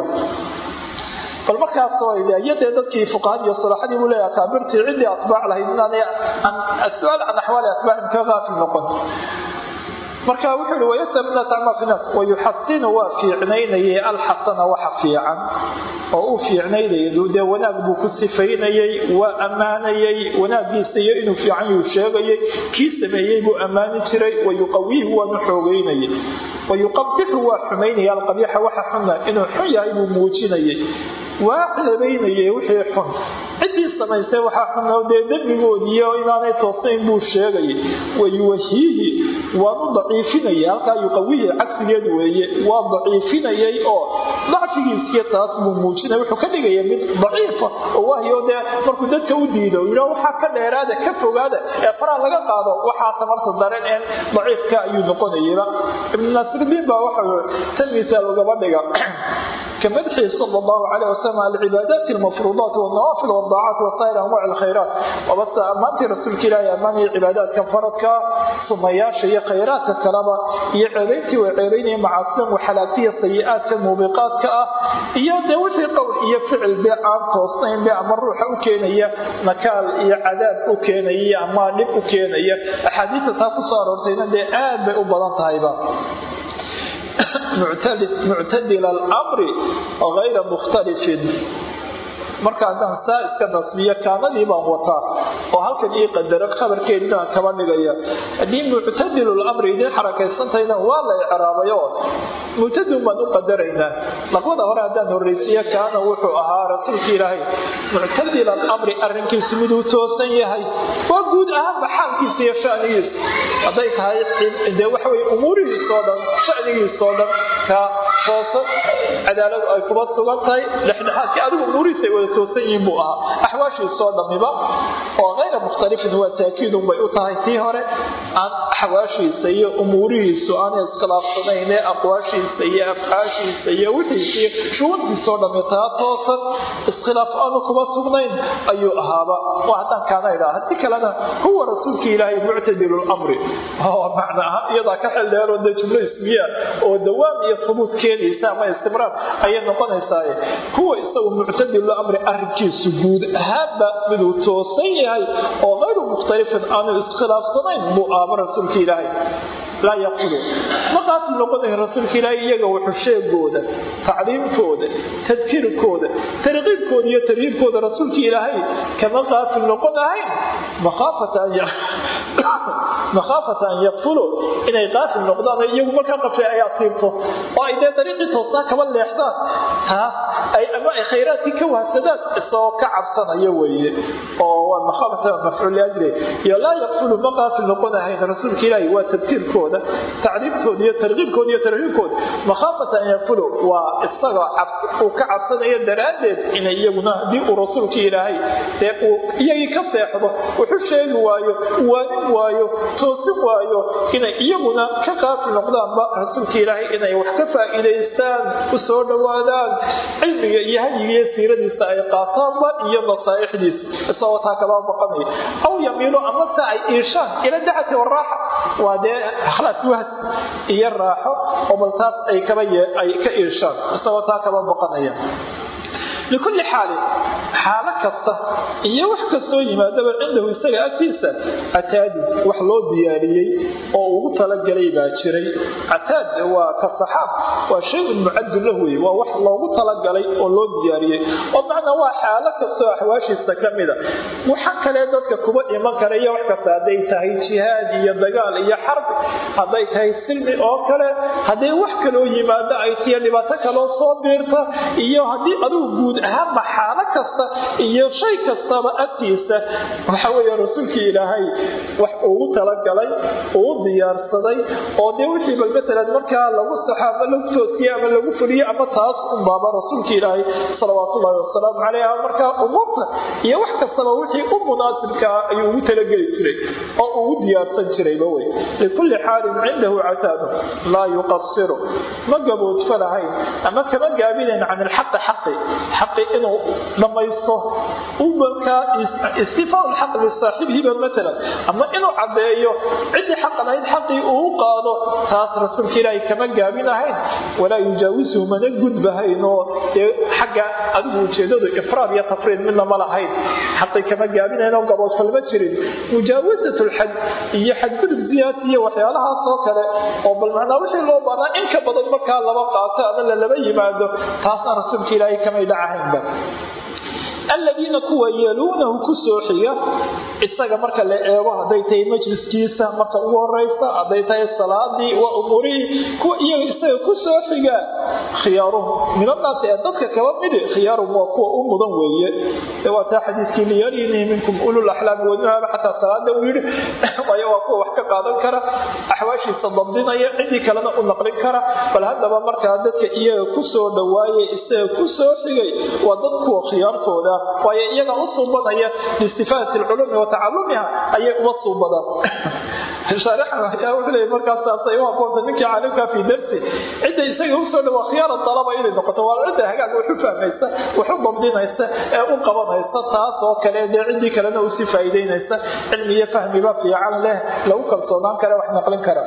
bal markaasiyadee dadkii fuqahad iyo sulaxadii buu leeyahay akaabirtii ciddii atbaac lahayd inaanay su-aal can axwaali atbaacin ka qaafil noqon marka wuxuu ihi wayasal naas cama fi naas wayuxasinu waa fiicnaynayay alxasana waxa fiican oo uu fiicnaynayay dee wanaag buu ku sifaynayay waa ammaanayay wanaagiisa iyo inuu fiican yuu sheegayay kii sameeyey buu ammaani jiray wayuqawiihu waanu xoogeynayay wayuqabixu waa xumaynaya alqabiixa waxa xuna inuu xun yahay buu muujinayay waa ceebaynayay wixii xun ciddii samaysay waxaa xunoo dee dembigoodiiyo inaanay toosayn buu sheegayay wayuwahiihi waanu daciifinaya halkaa yuqawihi cagsigeed weeye waa daciifinayay oo dacfigiisiyo taas buu muujinaya wuxuu ka dhigaya mid daciifa oo wahyo dee markuu dadka u diido yidha waxaa ka dheeraada ka fogaada ee faraa laga qaado waxaa tamarta daran een daciifka ayuu noqonayaba ibnu naasirdiin baa waxau tan misaal ugaba dhiga كمدحه صلى الله عليه وسلم على العبادات المفروضات والنوافل والطاعات وسائر انواع الخيرات وبس امانتي رسولك الله اماني عبادات كفرتك صمياش هي خيرات كلامه هي عيبتي وعيبيني معاصم وحالاتي السيئات كموبقات كا هي دوشي قول هي فعل بيعام توصين بيعام الروح وكينية نكال هي عذاب وكينية اما لب وكينية احاديث تاكو صار ورتين دي آب بأبضان تايبا muctadila alamri hayra mukhtalifin marka haddaan saa iska nasbiyo kaanadii baan wataa oo halkan ii qadaro khabarkeedinaan kaba dhigaya haddii muctadilu lamri idin xarakaysantayna waa la icraabayo muctadilun baan u qadaraynaa laqbada hore haddaan horraysiiyo kaana wuxuu ahaa rasuulka ilaahay muctadila alamri arrinkiisu miduu toosan yahay waa guud ahaanba xaalkiisa iyo shanigiisu hadday tahay dee waxaweye umuurihiisoo dhan shanigiisoo dhan ka toosan cadaaladu ay kuba sugan tahay dhexdhexaadkii adigu umuurihiisa ay wada toosan yihiin buu ahaa axwaashiisoo dhammiba oo hayra mukhtalifin waa taakiidun bay u tahay tii hore aan axwaashiisa iyo umuurihiisu aanay iskhilaafsanayn ee aqwaashiisa iyo afcaashiisa iyo wixiisa iyo shuguntiisoo dhammi taa toosan iskhilaaf aanu kuba sugnayn ayuu ahaaba waa haddaan kaana idhaa haddii kalena huwa rasuulka ilaahay muctadilu lamri oo macna ahaan iyadaa ka xildheeroo dee jumlo ismiya oo dawaam iyo hubuud keenaysa ama istimraar ayay noqonaysaaye kuwa isagu muctadilu amri arrinkiisu guud ahaanba miduu toosan yahay oo hayru mukhtalifin aanu iskhilaafsanayn buu aaba rasuulka ilaahay laa yaqulu ma qaafil noqonayn rasuulka ilaahay iyaga wuxuu sheegooda tacliimtooda tadkiirkooda tarqiibkooda iyo tarhiibkooda rasuulka ilaahay kama qaafil noqon ahayn makhaafata an yaqfuluu inay qaafil noqdaan iyagu markaa qafle ay asiibto oo ay dee dariiqii toosnaa kaba leexdaan taas ay ama ay khayraadkii ka wahsadaan isagoo ka cabsanaya weeye oo waa makhaafata mafcuul liajli iyo laa yaqfulu ma qaafil noqon ahayn rasuulka ilaahay waa tadkiirkooda tacliimtooda iyo tarqiibkooda iyo tarhiibkooda makhaafata an yaqfulu waa isagoo uu ka cabsanayo daraaddeed inay iyaguna haddii uu rasuulka ilaahay dee uu iyagii ka seexdo wuxuu sheegi waayo waanin waayo toosin waayo inay iyaguna ka qaafil noqdaanba rasuulka ilaahay inay wax ka faa'iidaystaan u soo dhowaadaan cilmiga iyo hadyiga iyo siiradiisa ay qaataanba iyo nasaaixdiisa isagoo taa kaba baqanaya aw yamiilo amase ay iishaan ila dacati waraaxa waa dee khalaas wahd iyo raaxo oo bal taas ay kaba ay ka iishaan isagoo taa kaba baqanaya likulli xaalin xaalo kasta iyo wax kastoo yimaadaba cindahu isaga agtiisa cataadin wax loo diyaariyey oo ugu talagalay baa jiray cataad waa ka saxaab waa shay-un mucadun lah wey waa wax loogu talagalay oo loo diyaariyey oo macnaa waa xaalo kastoo axwaashiisa ka mida waxa kale dadka kuba iman kara iyo wax kasta hadday tahay jihaad iyo dagaal iyo xarbi hadday tahay silmi oo kale hadday wax kaloo yimaado ay tiyo dhibaato kaloo soo biirta iyo haddii adigu guud ahaanba xaalo kasta iyo shay kastaba agtiisa waxa weeye rasuulkii ilaahay wax ugu talagalay uu diyaarsaday oo dee wixii bal matalan markaa lagu saxo ama lagu toosiye ama lagu fuliye ama taas unbaaba rasuulka ilaahay salawaatullaahi wasalaamu caleyh markaa umuurta iyo wax kastaba wixii u munaasibkaa ayuu ugu talageli jiray oo ugu diyaarsan jirayba wey likulli xaalin cindahu cataadu laa yuqasiru ma gaboodfalahayn ama kama gaabinayn can ilxaqi xaqi xaqi inuu dhammaysto u markaa istifaa lxaq lisaaxibihiba matalan ama inuu caddeeyo ciddii xaqan ahayd xaqii uu qaado taas rasuulka ilaahay kama gaabinahayn walaa yujaawisuhu mana gudbahayn oo dee xagga adigu ujeedadu ifraad iyo tafriid midna ma lahayn xaqii kama gaabinayn oo gaboodfal ma jirin mujaawasat lxad iyo xadgudub ziyaati iyo waxyaalahaas oo kale oo bal macnaa wixii loo baahnaa in ka badan markaa laba qaato ama lalaba yimaado taasna rasuulka ilaahay kamay dhacahaynba aladiina kuwa yeluunahu ku soo xiga isaga marka la eego hadday tahay majliskiisa marka ugu horeysa hadday tahay salaadii waa umuurihii kuwa iyaga isaga ku soo xiga khiyaaruhum minanaasi ee dadka kaba midi khiyaaruhum waa kuwa u mudan weeye de waa taa xadiiskii liyarinii minkum ulul axlaami wanuhaba xataa salaada uu yidhi waayo waa kuwa wax ka qaadan kara axwaashiisa dabdinaya ciddii kalena u naqlin kara bal haddaba markaa dadka iyaga ku soo dhowaaye isaga ku soo xigay waa dad kuwa khiyaartooda waayo iyaga u suubanaya liistifaadati lculuumi wa tacalumiha ayay uma suubadaan markaasay u haboonta ninkii caalimka fi darsi cidda isaga usoo dhawa khiyaara dalaba inay noqoto waa cidda hagaag waxu fahmaysa waxu dabdinaysa ee u qabanaysa taas oo kale dee ciddii kalena usii faa'iidaynaysa cilmi iyo fahmiba fiican leh lagu kalsoonaan kara wax naqlin kara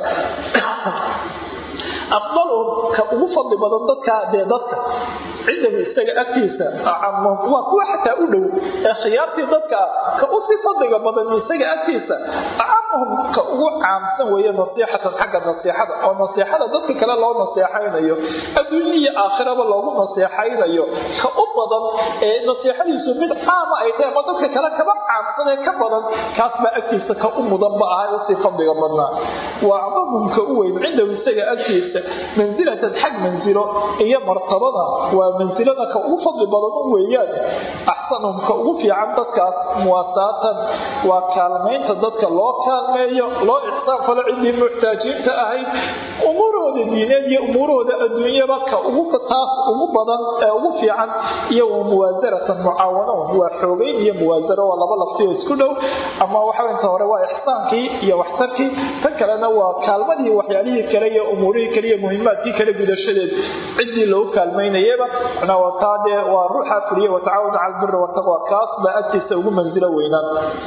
afdaluhum ka ugu fadli badan dadka dee dadka cindahu isaga agtiisa waa kuwa xataa u dhow ee khiyaartii dadka ka u si fadliga badan isaga agtiisa acamuhum ka ugu caamsan weeye nasiixatan xagga nasiixada oo nasiixada dadka kale loo naseexaynayo adduunya iyo aakhiraba loogu naseexaynayo ka u badan ee nasiixadiisu mid caama ay tahay ama dadka kale kaba caamsan ee ka badan kaas baa agtiisa ka u mudan ba ahay usii fadliga badnaa wa acdamuhum ka u weyn cindahu isaga agtiisa mansilatan xag mansilo iyo martabada waa mansilada ka ugu fadli badan u weeyaan axsanuhum ka ugu fiican dadkaas muwaasaatan waa kaalmaynta dadka loo kaalmeeyo loo ixsaan falo ciddii muxtaajiinta ahayd umuurahooda diineed iyo umuurahooda adduunyaba ka ugu taas ugu badan ee ugu fiican iyo wa muwaasaratan mucaawano waa xoogeyn iyo muwaasaro waa laba laftiyo isku dhow ama waxa inta hore waa ixsaankii iyo waxtarkii tan kalena waa kaalmadii waxyaalihii kale iyo umuurihii kale iyo muhimaadkii kale gudashadeed ciddii loogu kaalmaynayaba taa dee waa ruuxa fuliya watacaawuna cala albiri wataqwa kaas baa agtiisa ugu mansilo weynaan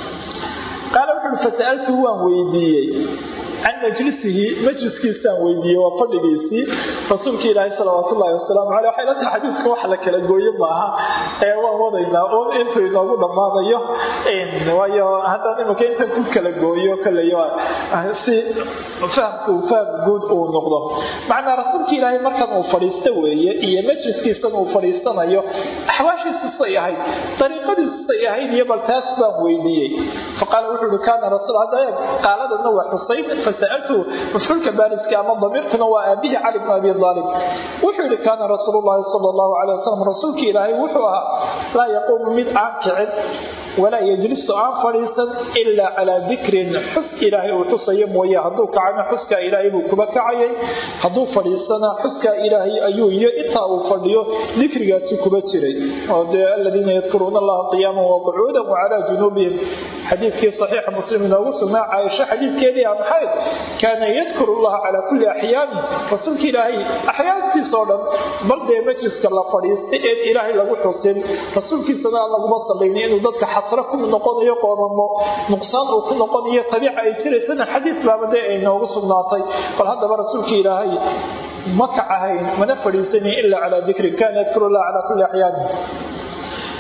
qaala wuxuui fasa'altuhu waan weydiiyey can majlisihi majliskiisaan weydiiyey waa fadhigiisii rasuulka ilaahi salawaatu ullahi wasalaamu caleyh waxay la tahay xadiidka wax la kala gooyo maaha ee waan wadaynaa un intuu inoogu dhammaanayo waayo haddaan imanka intan ku kala gooyo kaleyo si fahamku faham guud uu noqdo macnaa rasuulka ilaahay markan uu fadhiista weeye iyo majliskiisan uu fadhiisanayo axwaashiisu say ahayd dariiqadiisu say ahayd iyo bal taas baan weydiiyey faqaala wuxuu uhi kaana rasuul hadda qaaladana waa xusayn fasaltu mafcuulka baariska ama damiirkuna waa aabihi cali bn abi aalib wuxuu yihi kaana rasuul llahi sal llahu alay wasalam rasuulka ilaahay wuxuu ahaa laa yaquumu mid aan kicin walaa yejlisu aan fadhiisan ilaa calaa dikrin xus ilaahay uu xusayo mooye hadduu kacana xuskaa ilaahay buu kuba kacayay hadduu fadhiisana xuskaa ilaahay ayuu iyo intaa uu fadhiyo dikrigaasi kuba jiray oo dee aladiina yadkuruuna allaha qiyaaman waqucuudan wacalaa junuubihim xadiidkii saxiixa muslim inoogu sugnaa caaisho xadiidkeedii aan ahayd kaana yadkuru llaha calaa kulli axyaani rasuulka ilaahay axyaantiisoo dhan bal dee majliska la fadhiistay een ilaahay lagu xusin rasuulkiisana aan laguma sallaynin inuu dadka xasro ku noqonayo qoomamo nuqsaan uu ku noqonayo tabiica ay jiraysana xadiid baaba dee ay noogu sugnaatay bal haddaba rasuulka ilaahay ma kacahayn mana fadhiisanin ilaa calaa dikrin kaana yadkuru llaha calaa kulli axyaani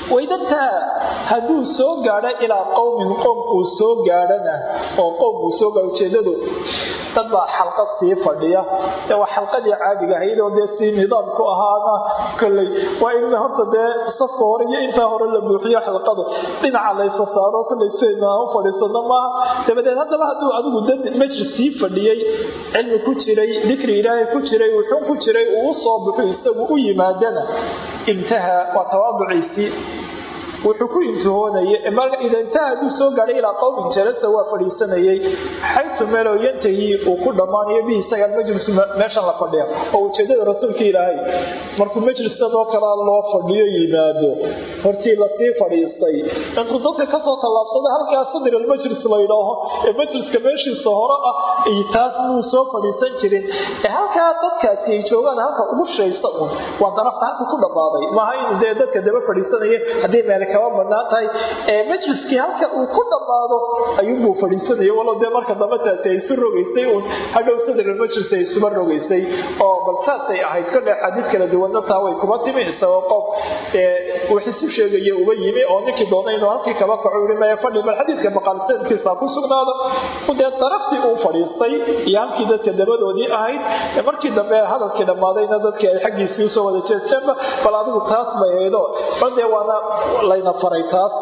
waydataa hadduu soo gaadho ilaa qowmin qoom uu soo gaadhana oo qoom uu soo gaadho ujeedadu dad baa xalqad sii fadhiya ee waa xalqadii caadiga ahayd oo dee sii nidaamku ahaana kolley waa in horta dee safka hore iyo intaa hore la buuxiyo xalqadu dhinaca laysa saaro kolley sidayna u fadhiisano maaha dabadeed haddaba hadduu adigu dad majlis sii fadhiyey cilmi ku jiray dikri ilaahay ku jiray wuxuu ku jiray uu u soo baxo isagu u yimaadana intaha waa tawaaduciisii wuxuu ku intihoonaya ida intaha hadduu soo gaadhay ilaa qowmin jalasa waa fadhiisanayay xaysu meeloo yantahi uu ku dhammaanayo bihi isaga almajlisu meeshan la fadhiya oo ujeedada rasuulka ilaahay markuu majlisadoo kalea loo fadhiyo yimaado hortii lasii fadhiistay intuu dadka kasoo tallaabsada halkaa sadr almajlis la ydhaaho ee majliska meeshiisa hore ah taas muu soo fadhiisan jirin ee halkaa dadkaasi ay joogaan halka ugu shaysa un waa darafta halka ku dhammaaday maaha inuu dee dadka daba fadhiisanaya haddii meel kaba banaan tahay ee majliskii halka uu ku dhammaado ayuunbuu fadhiisanaya walow dee marka dambe taasi ay isu rogaysay uun hadhow sadr majlis ay isuba rogaysay oo bal saasay ahayd kolle xadiid kala duwanna taa way kuma timi isagoo qof wax isu sheegaya uba yimi oo ninkii doona inuu halkii kaba kaco yii maya fadhi bal xadiidka maqaalsankiisa ku sugnaado dee daraftii uu fadhiistay iyo halkii dadka dabadoodii ahayd markii dambe hadalkii dhammaadayna dadkii ay xaggiisii usoo wada jeesteenba bal adigu taas bay ahaydo bal dee waana layna faray taas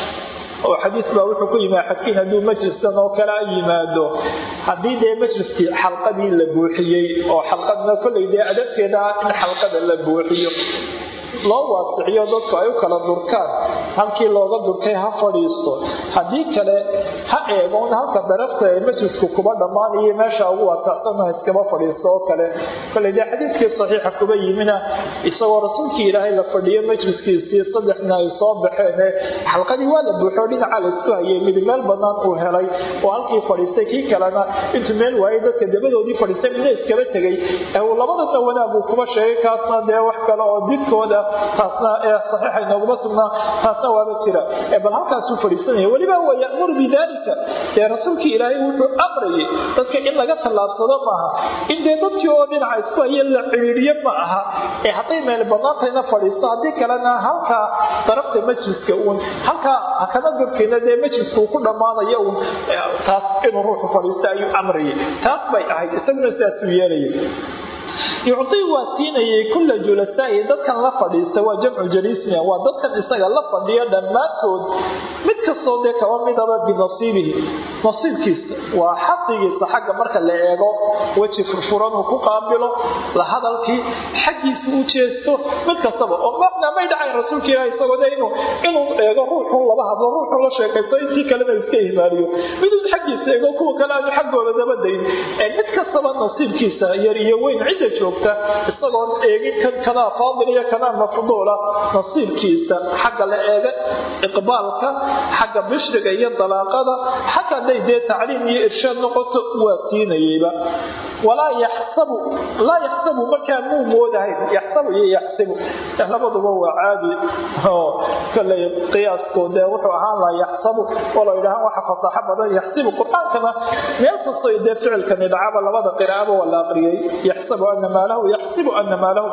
oo xadiis baa wuxuu ku yimi xakiin hadduu majliskan oo kale a yimaado haddii dee majliskii xalqadii la buuxiyey oo xalqadna kolley dee adabteeda ah in xalqada la buuxiyo loo waasiciyo dadku ay u kala durkaan halkii looga durkay ha fadhiisto haddii kale ha eegoon halka darafta ee majlisku kuba dhammaanayo meesha ugu waasacsanna iskaba fadhiisto oo kale kole dee xadiidkii saxiixa kuba yimina isagoo rasuulkii ilaahay la fadhiyo majliskiisii saddexna ay soo baxeen xalqadii waa la buuxo dhinaca la isku hayay mid meel bannaan uu helay oo halkii fadhiistay kii kalena intuu meel waayay dadka dabadoodii fadhiistay midna iskaba tegay labadana wanaag uu kuba sheegay kaasna dee wax kale oo didkooda taasna ee saxiixa inooguma sugnaa taasna waaba jira bal halkaasuu fadhiisanaya weliba wa ya'muru bidaalika dee rasuulkii ilaahay wuxuu amrayay dadka in laga tallaabsado maaha in dee dadkii oo dhinaca isku haya la ciriiriyo ma aha ee hadday meel bannaantayna fadhiisto haddii kalena halkaa darafta majliska uun halkaa hakama durkayna dee majliska uu ku dhammaanayo uun taas inuu ruuxu fadhiista ayuu amrayay taas bay ahayd isaguna sidaasuu yeelayay yucdii waa siinayay kulla julasaa'i dadkan la fadhiista waa jamcu jaliisna waa dadkan isaga la fadhiya dhammaantood mid kastoo dee kaba midaba binasiibihi nasiibkiisa waa xaqigiisa xagga marka la eego weji furfuran uu ku qaabilo la hadalkii xaggiisa u jeesto mid kastaba oo macnaa may dhacayn rasuulka ilaah isagoo de inuu inuu eego ruuxuu laba hadlo ruuxuu la sheekaysto intii kalena iska ihmaaliyo miduu xaggiisa eego kuwa kale aanu xaggooda dabadayn mid kastaba nasiibkiisa yar iyo weyn cidda joogta isagoon eegin kan kanaa faadil iyo kanaa mafduula nasiibkiisa xagga la eega iqbaalka xagga bishriga iyo dalaaqada xataa hadday dee tacliim iyo irshaad noqoto waa siinayeyba walaa yaxsabu laa yaxsabu markaa muu moodahayn yaxsabu iyo yaxsibu labaduba waa caadi oo koley qiyaasku dee wuxuu ahaan lahaa yaxsabu oo la yidhahaan waxa fasaaxo badan yaxsibu qur-aankana meel kastoo dee ficilkani dhacaba labada qiraa'aba waa la aqriyey yaxsabu ana maalahu yaxsibu ana maalahu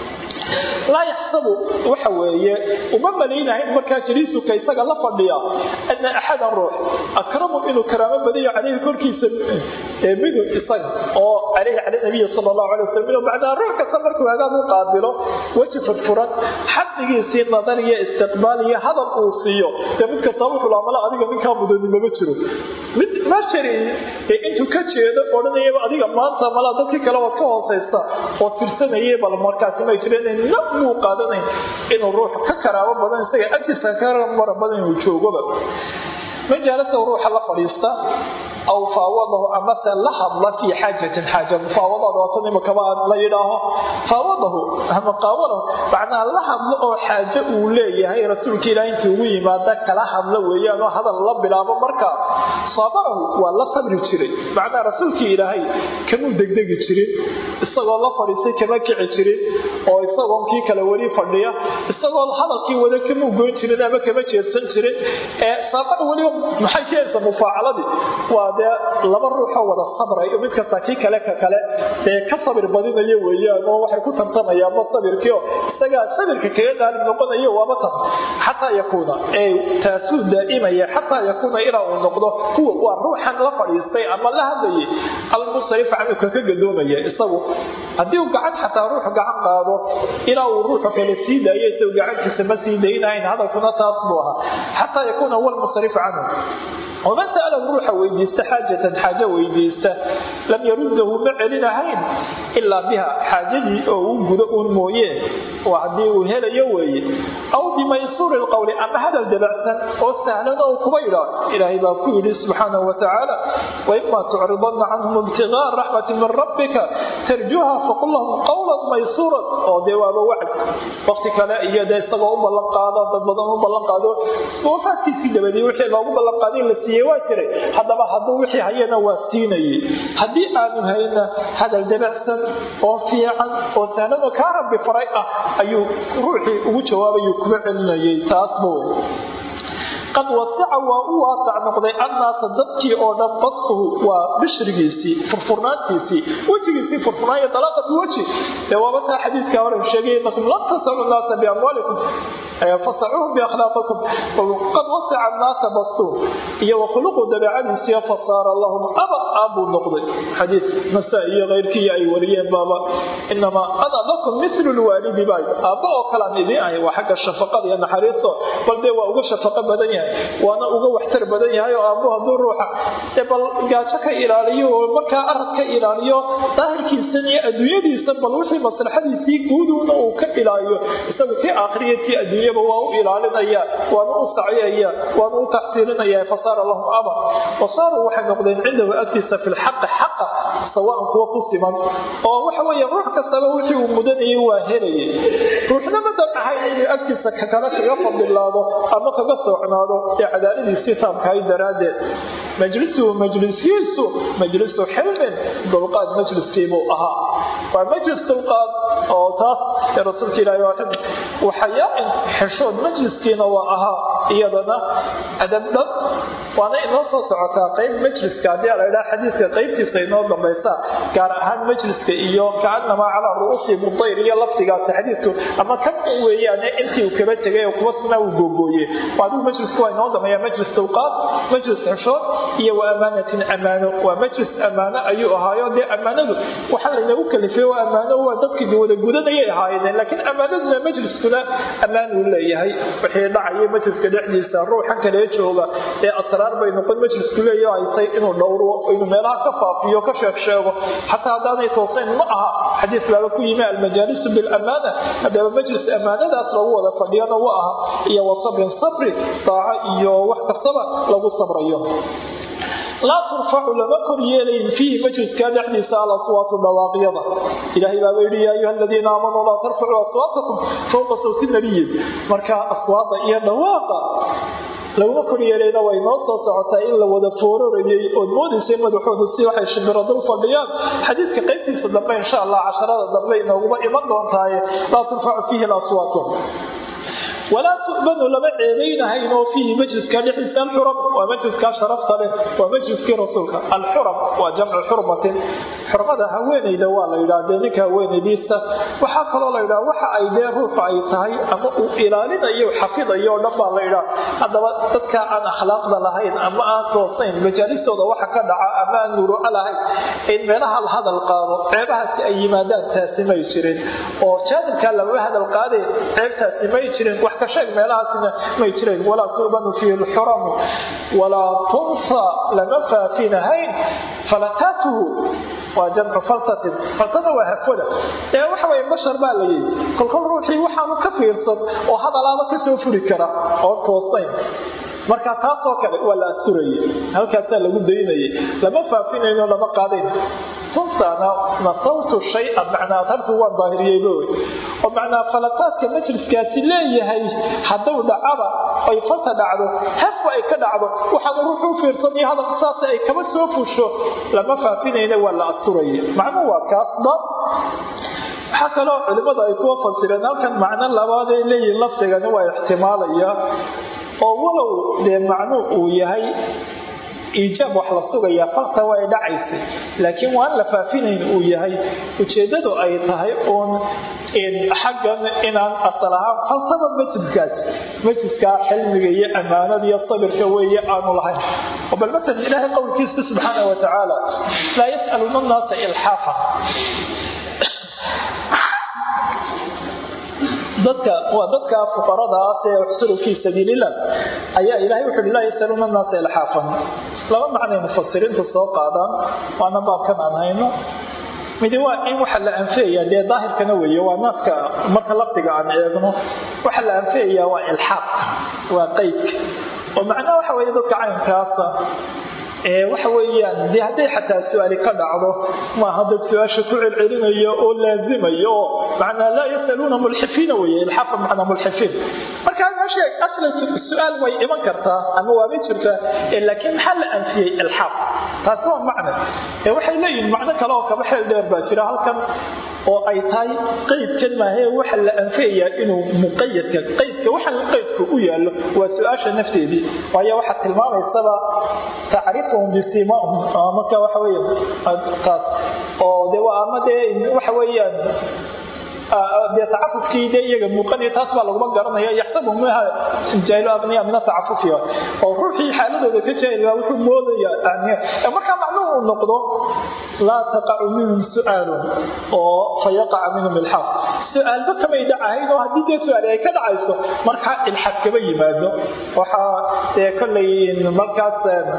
laa yaxsabu waxa weeye uma malaynahayn markaa jaliisuka isaga la fadhiya ana axadan ruux akramu inuu karaamo badayo caleyhi korkiisa midu isaga oo caleyhi cala nabiyi sala allahu alay wasalam inuu bacdaa ruux kasta markuu hagaag u qaabilo weji furfuran xaddigiisii nadar iyo istiqbaal iyo hadal uu siiyo dee mid kasta wuxuu laamala adiga ninkaa mudani mama jiro mid mashari ee intuu ka jeedo odhanayaba adiga maanta malaa dadkii kale waad ka hoosaysa oo tirsanayay bal markaasi may jireen na muu qaadanayn inuu ruux ka karaabo badan isaga agtiisa ka mara badan inuu joogoba majaalasa ruuxa la fadhiista aw faawadahu amase la hadla fii xaajatin xaaja mufaawadaad waatan imakaba la yidhaaho faawadahu ama qaawalahu macnaa la hadlo oo xaajo uu leeyahay rasuulka ilaah intuu ugu yimaada kala hadla weeyaan oo hadal la bilaabo markaa saabarahu waa la sabri jiray macnaa rasuulkii ilaahay kamuu degdegi jirin isagoo la fadhiistay kama kici jirin oo isagoon kii kale weli fadhiya isagoo hadalkii wada kamuu goyn jirin ama kama jeedsan jirin ee saabara weliba maxay keenaysaa mufaacaladii waa waa dee laba ruuxoo wada sabrayo mid kasta kii kale ka kale dee ka sabir badinayo weeyaan oo waxay ku tartamayaanba sabirkiio isagaa sabirka kaga qaalib noqonayo waaba tan xataa yakuuna ee taasuu daa'imaya xataa yakuuna ilaa uu noqdo kuwa waa ruuxan la fadhiistay ama la hadlayay almusarif canhu kaka gadoomaya isagu haddii uu gacan xataa ruuxu gacan qaado ilaa uu ruuxu kale sii daayo isagu gacantiisa ma sii daynahayn hadalkuna taas buu ahaa xataa yakuuna huwa almusarif canhu waman sa'alahu ruuxa weydiista xaajatan xaajo weydiista lam yaruddahu ma celinahayn ilaa biha xaajadii oo uu gudo uun mooyee oo haddii uu helayo weeye aw bimaysuuri lqowli ama hadal dabacsan oo sahlan oo kuba yidhaa ilaahay baa ku yidhi subxaanahu watacaala waima tucridanna canhum ibtigaa raxmati min rabbika tarjuha faqul lahum qowlan maysuuran oo dee waaba wacd waqti kale iyo dee isagoo u ballan qaado dad badan u ballan qaado wafaadkiisii dabadii wixii loogu ballan qaaday la siiyey waa jiray haddaba hadduu wixii hayana waa siinayay haddii aanu hayna hadal dabacsan oo fiican oo sahlan oo kaa rabbi faray ah ayuu ruuxii ugu jawaabayuu kuma celinayay taasba wey qad wasaca waa u waasac noqday annaasa dadkii oo dhan badsuhu waa bishrigiisii furfurnaantiisii wejigiisii furfurnaanya dalaaqatu weji dee waaba taa xadiidkaa horen sheegay inakum lan tasacu nnaasa biamwaalikum fasacuuhum biakhlaaqikum qad wasaca annaasa bastuhu iyo wakhuluqu dabeecadiisiyo fasaara lahum abad aabbuu noqday xadiid nasaa iyo keyrkii ay wariyeen baaba inamaa ana lakum milu lwaalidi baa aabba oo kalaan idiin ahay waa xagga shafaqada iyo naxariisto bal dee waa uga shafaqo badan yahay waana uga waxtar badan yahay oo aabbu hadduu ruuxa dee bal gaajo ka ilaaliyo oo markaa arad ka ilaaliyo daahirkiisan iyo adduunyadiisa bal wixii maslaxadiisii guuduuna uu ka ilaaliyo isagu tii aakhiriya tii adduunyaba waa u ilaalinaya waana u saciyaya waana u taxsiilinaya fasaara lahum amar wasaaruu waxay noqdeen cindahu agtiisa fi lxaqi xaqa sawaan kuwa ku siman oo waxa weeye ruux kastaba wixii uu mudanayay waa helayay ruuxna madan ahayn inuu agtiisa kakale kaga fadilaado ama kaga socnaado ee cadaaladiisii taamkahay daraaddeed majlisuhu majlisiisu majlisu xilmin dulqaad majliskiibuu ahaa waa majlis dulqaad oo taas ee rasuulka ilaahi waa xilm waxayaain xeshood majliskiina waa ahaa iyadana adab dhan waana inoo soo socotaa qayb majliska haddii la idhaha xadiiska qaybtiisa inoo dambaysa gaar ahaan majliska iyo kaanamaa calaa ru'uusi mudayr iyo lafdigaasi xadiidku ama kan weeyaane intii uu kaba tegay oo kuwa sina uu googooye adigu majlisku waa inoo dambeeya majlis dulqaad majlis xeshood iyo wa amaanatin ammaano waa majlis ammaano ayuu ahaayo dee ammaanadu waxaa laynagu kalifay oo ammaano waa dadkii wada gudanayay ahaayeen laakiin ammaanaduna majliskuna ammaan uu leeyahay wixii dhacayay majliska dhexdiisa ruuxan kalee jooga ee asraar bay noqon majlisku leeyaho ay tahay inuu dhowro inuu meelaha ka faafiyo ka sheeg sheego xataa haddaanay toosayn ma aha xadiis baaba ku yimi almajaalisu bilamaana haddaba majlis ammaanadaas lagu wada fadhiyana wa aha iyo wa sabrin sabri daaco iyo wax kastaba lagu sabrayo laa turfacu lama kor yeelayn fiihi majliska dhexdiisa alaswaatu dhawaaqyada ilaahay baaba yidhi yaa ayuha aladiina aamanuu laa tarfacuu aswaatakum fowqa sawti nabiyin marka aswaada iyo dhawaaqa laguma kor yeelayna way noo soo socotaa in la wada foororayay ood moodaysay madaxooda si waxay shimbiro dul fadhiyaan xadiidka qaybtiisa dambe insha allah casharada dambe inooguma iman doontaaye laa turfacu fiihi alaswaatu walaa tu'banu lama ceebaynahayn oo fiihi majliska dhexdiisa alxuram waa majliskaa sharafta leh waa majliskii rasuulka alxuram waa jamcu xurmatin xurmada haweenayda waa la yidhaha dee ninka haweenaydiisa waxaa kaloo la yidhaha waxa ay dee ruuxu ay tahay ama uu ilaalinayo xafidayo o dhan baa la yidhaha haddaba dadka aan akhlaaqda lahayn ama aan toosayn majaalistooda waxa ka dhaca ama aan nuruco lahayn in meelaha la hadal qaado ceebahaasi ay yimaadaan taasi may jirin oo jaanibkaa lamama hadal qaadeen ceebtaasi may jirin wax ka sheeg meelahaasina may jireen walaa tu'banu fiihi lxuramu walaa tunsa lama faafinahayn falataatuhu waa jamcu falsatin falsada waa hafwada ee waxa weye bashar baa la yidhi kolkol ruuxii waxaanu ka fiirsan oo hadalaaba ka soo furi kara oo toosayn marka taasoo kale waa la asturayay halkaasaa lagu daynayay lama faafinayno lama qaadayn tunsana nasawtu shaya macnaa adhabtu waan daahiriyeyba wey oo macnaa falataadka majliskaasi leeyahay hadduu dhacaba ay falta dhacdo hefba ay ka dhacdo waxaanu ruuxu u fiirsanayo hadalka saas ay kaba soo fusho lama faafinayna waa la asturaya macnuhu waa kaasba waxaa kaloo culimmada ay kuwa fasireen halkan macno labaaday leeyihin lafdigani waa ixtimaalaya oo walow dee macnuu uu yahay iijaab wax la sugayaa falta way dhacaysay laakiin waan la faafinayn uu yahay ujeeddadu ay tahay uun xaggan inaan asal ahaan faltaba masjidkaas masjidkaa xilmiga iyo ammaanada iyo sabirka weeye aanu lahayn oo bal matalan ilaahay qowlkiisa subxaana wa tacaala laa yas'aluuna annaasa ilxaafa dadka waa dadka fuqaradaas ee uxsuru fii sabiililah ayaa ilahay wuxu uhi laa yasaluuna annaasa ilxaafan laba macnay mufasiriinta soo qaadaan waana baabkan aan hayno midi waa in waxa la anfiyaya dee daahirkana weeye waa naafka marka lafdiga aan eegno waxa la anfiyayaa waa ilxaaqka waa qeydka oo macnaha waxa weeye dadka caynkaasa waxa weeyaan dee hadday xataa su-aali ka dhacdo maaha dad su-aasha ku celcelinayo oo laazimayo oo macnaa laa yasaluuna mulxifiina weye ilxafa macnaa mulxifiin marka meesha aslan su-aal way iman kartaa ama waaba jirtaa laakiin maxaa la anfiyey ilxaaf taasi waa macna ee waxay leeyihin macno kale oo kaba xeel dheer baa jira halkan oo ay tahay qeydkan maahae waxa la anfiyayaa inuu muqayadka qeydka waxa qeydku u yaallo waa su-aasha nafteedii waayo waxaa tilmaamaysaba tacrifuhum bisimaahum marka waxa weya taas oo de waa ama dee waxa weeyaan dee tacafufkii dee iyaga muuqanaya taas baa laguma garanaya yaxsabu minha jaahilu abniya min atacafufiya oo ruuxii xaaladooda ka jaahilaa wuxuu moodaya markaa macnuhu uu noqdo laa taqacu minhum su-aalun oo fayaqaca minhum ilxaaq su-aalba kamay dhacahayn oo haddii dee su-aal ay ka dhacayso markaa ilxaaq kaba yimaado waxaa dee kollay markaas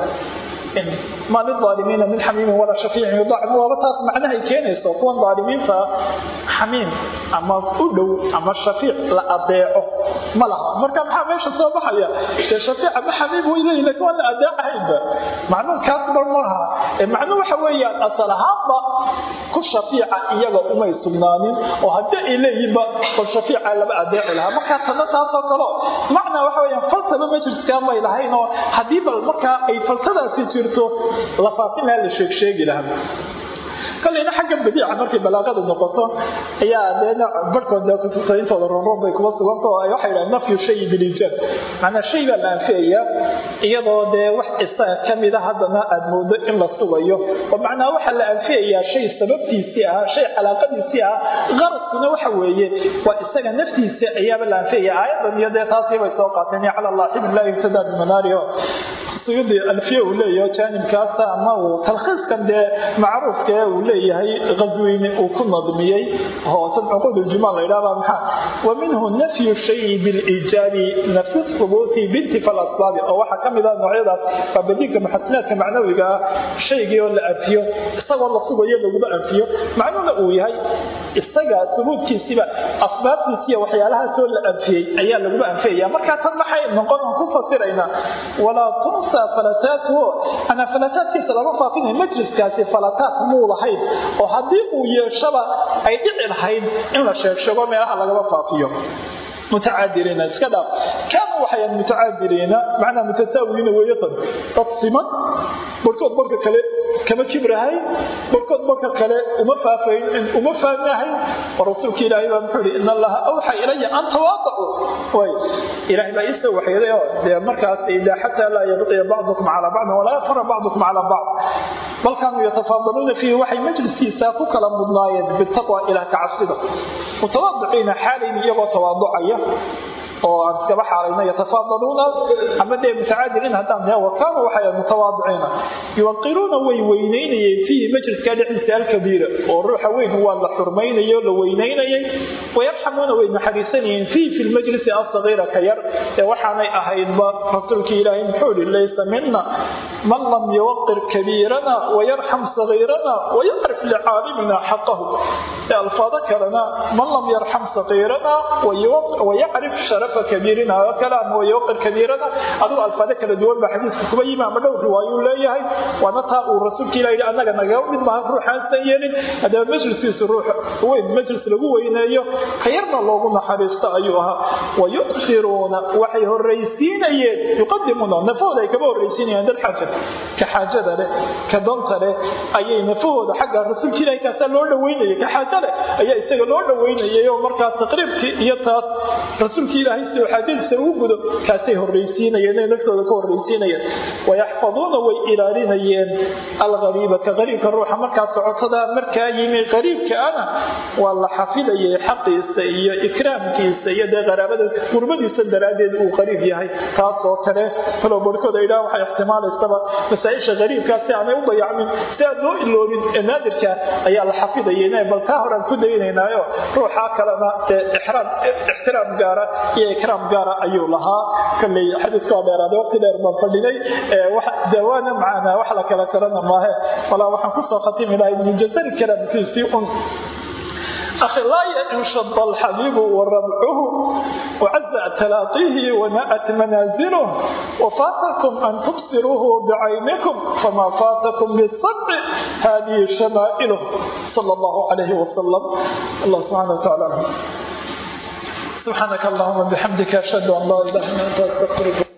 ma lilaalimiina min xamiimin walaa shafiicin yudacim waaba taas macnahay keenayso kuwan daalimiinta xamiim ama u dhow ama shafiic la adeeco ma laha marka maxaa meesha soo baxaya dee shafiic ama xamiim way leeyihin lakin waan la adeecahaynba macnuhu kaas bar maaha macnuhu waxa weeyaan asal ahaanba ku shafiica iyaga umay sugnaanin oo haddii ay leeyihinba bal shafiica lama adeeci lahaa markaa tana taasoo kalo macnaa waxa weyaan faltaba majliskaa may lahayn oo haddii bal markaa ay faltadaasi jirto la faafin lahaa la sheegsheegi lahaa kolleyna xagga badiica markay balaaqada noqoto ayaa deena barhkood dee kutubta intooda ronron bay kuma suganta oo waxay yidhahan nafyu shayi biliijaab macnaa shay baa la anfiyayaa iyadoo dee wax isaga ka mida haddana aad moodo in la sugayo oo macnaa waxaa la anfiyayaa shay sababtiisii ahaa shay calaaqadiisii ahaa qaradkuna waxa weeye waa isaga naftiisa ayaaba la anfiyaya aayadan iyo dee taasii bay soo qaateen cala allah xibn laa yubtadaa bimanaariho suyudi alfiya uu leeyaho jaanibkaasa ama uu talkhiiskan dee macruufka ee uu leeyahay qasweyne uu ku nadmiyey oo tan cuquud uljumaal la yidhahda maxaa wa minhu nafyu shayi biliijaabi nafyu thubuuti bintifa lasbaabi oo waxaa ka mid ah noocyadaas waa badiinka muxasinaadka macnawiga ah shaygii oo la anfiyo isagoo la sugayo laguma anfiyo macnuhuna uu yahay isaga subuudkiisiiba asbaabtiisiiya waxyaalahaasoo la anfiyey ayaa laguma anfiyaya markaa tan maxay noqon aan ku fasiraynaa walaa tunsa falataatuhu anaa falataadkiisa lama faafinayo majliskaasi falataad muu lahayn oo haddii uu yeeshaba ay dhici lahayd in la sheegsheego meelaha lagama faafiyo mutacaadiriina iska dhaaf kaanu waxayan mutacaadiriina macnaa mutataawiina weeyatan dad siman barkood barka kale kama kibrahay barkood barka kale uma faafayn uma faahmahayn oo rasuulka ilaahay baa muxuu ihi in allaha awxa ilaya an tawaadacu way ilaahay baa iisoo waxyeeday oo dee markaas idaa xataa laa yabqiya bacdukum calaa bacdin walaa yafara bacdukum calaa bacd bal kaanuu yatafaadaluuna fiihi waxay majliskiisa ku kala mudnaayeen bitaqwa ilaah ka cabsida mutawaadiciina xaalayn iyagoo tawaaducaya oo aan iskaba xaalayno yatafaadaluuna ama dee mutacaadiliin haddaan dee wakaanu waxay mutawaadiciina yuwaqiruuna way weynaynayeen fiihi majliska dhexdiisa alkabiira oo ruuxa weyn waa la xurmaynayay oo la weynaynayay wayarxamuuna way naxariisanayeen fiihi fi lmajlisi asagiira ka yar ee waxaanay ahaydba rasuulkii ilaahay muxuu ihi laysa mina man lam yuwaqir kabiirana wayarxam sagiirana wayacrif licaalimina xaqahu ee alfaado kalena man lam yarxam sagiirana wayacrif sharafa kabiirina oo kale ama wayawqir kabiirana adigu alfaado kala duwan baa xadiiska kuba yimi ama dhowr riwaayuu leeyahay waana taa uu rasuulka ilah yidhi annaga nagaga mid maaha ruuxaansan yeelin haddaba majliskiisu ruux weyn majlis lagu weyneeyo ka yarna loogu naxariisto ayuu ahaa wayusiruuna waxay horraysiinayeen yuqadimuuna nafahooda ay kaba horraysiinayeen dad xaaja ka xaajada leh ka danta leh ayay nafahooda xagga rasuulka ilahi kaasaa loo dhaweynayay ka xaaja leh ayaa isaga loo dhaweynayay oo markaa taqriibkii iyo taas rasuulka ilaahay si xaajadiisa ugu gudo kaasay horraysiinayeen inay naftooda ka horraysiinayeen wayaxfaduuna way ilaalinayeen alqariiba ka qariibka ruuxa markaa socotada markaa yimi qariibkaana waa la xafidayay xaqiisa iyo ikraamkiisa iyo dee qaraabada qurbadiisa daraaddeed uu qariib yahay taasoo kale kalow barhkooda idhaha waxay ixtimaalaysaba masaa-isha qariibkaa si aanay u dayacmin si aan loo iloobin ee naadirka ayaa la xafidayay bal taa horaan ku daynaynaayo ruuxaa kalena dee ixtiraam gaara iyo ikraam gaara ayuu lahaa kolley xadiidka waa dheeraaday waqti dheer baan fadhinay dawaana macaana wax la kala tarana maahe walaa waxaan kusoo khatimi lahay ibnu jazari kalaamkiisii un أخي لا ينشط الحبيب وربعه وعز تلاقيه ونأت منازله وفاتكم أن تبصروه بعينكم فما فاتكم بالصبر هذه شمائله صلى الله عليه وسلم الله سبحانه وتعالى سبحانك اللهم بحمدك أشهد أن لا إله إلا أنت أستغفرك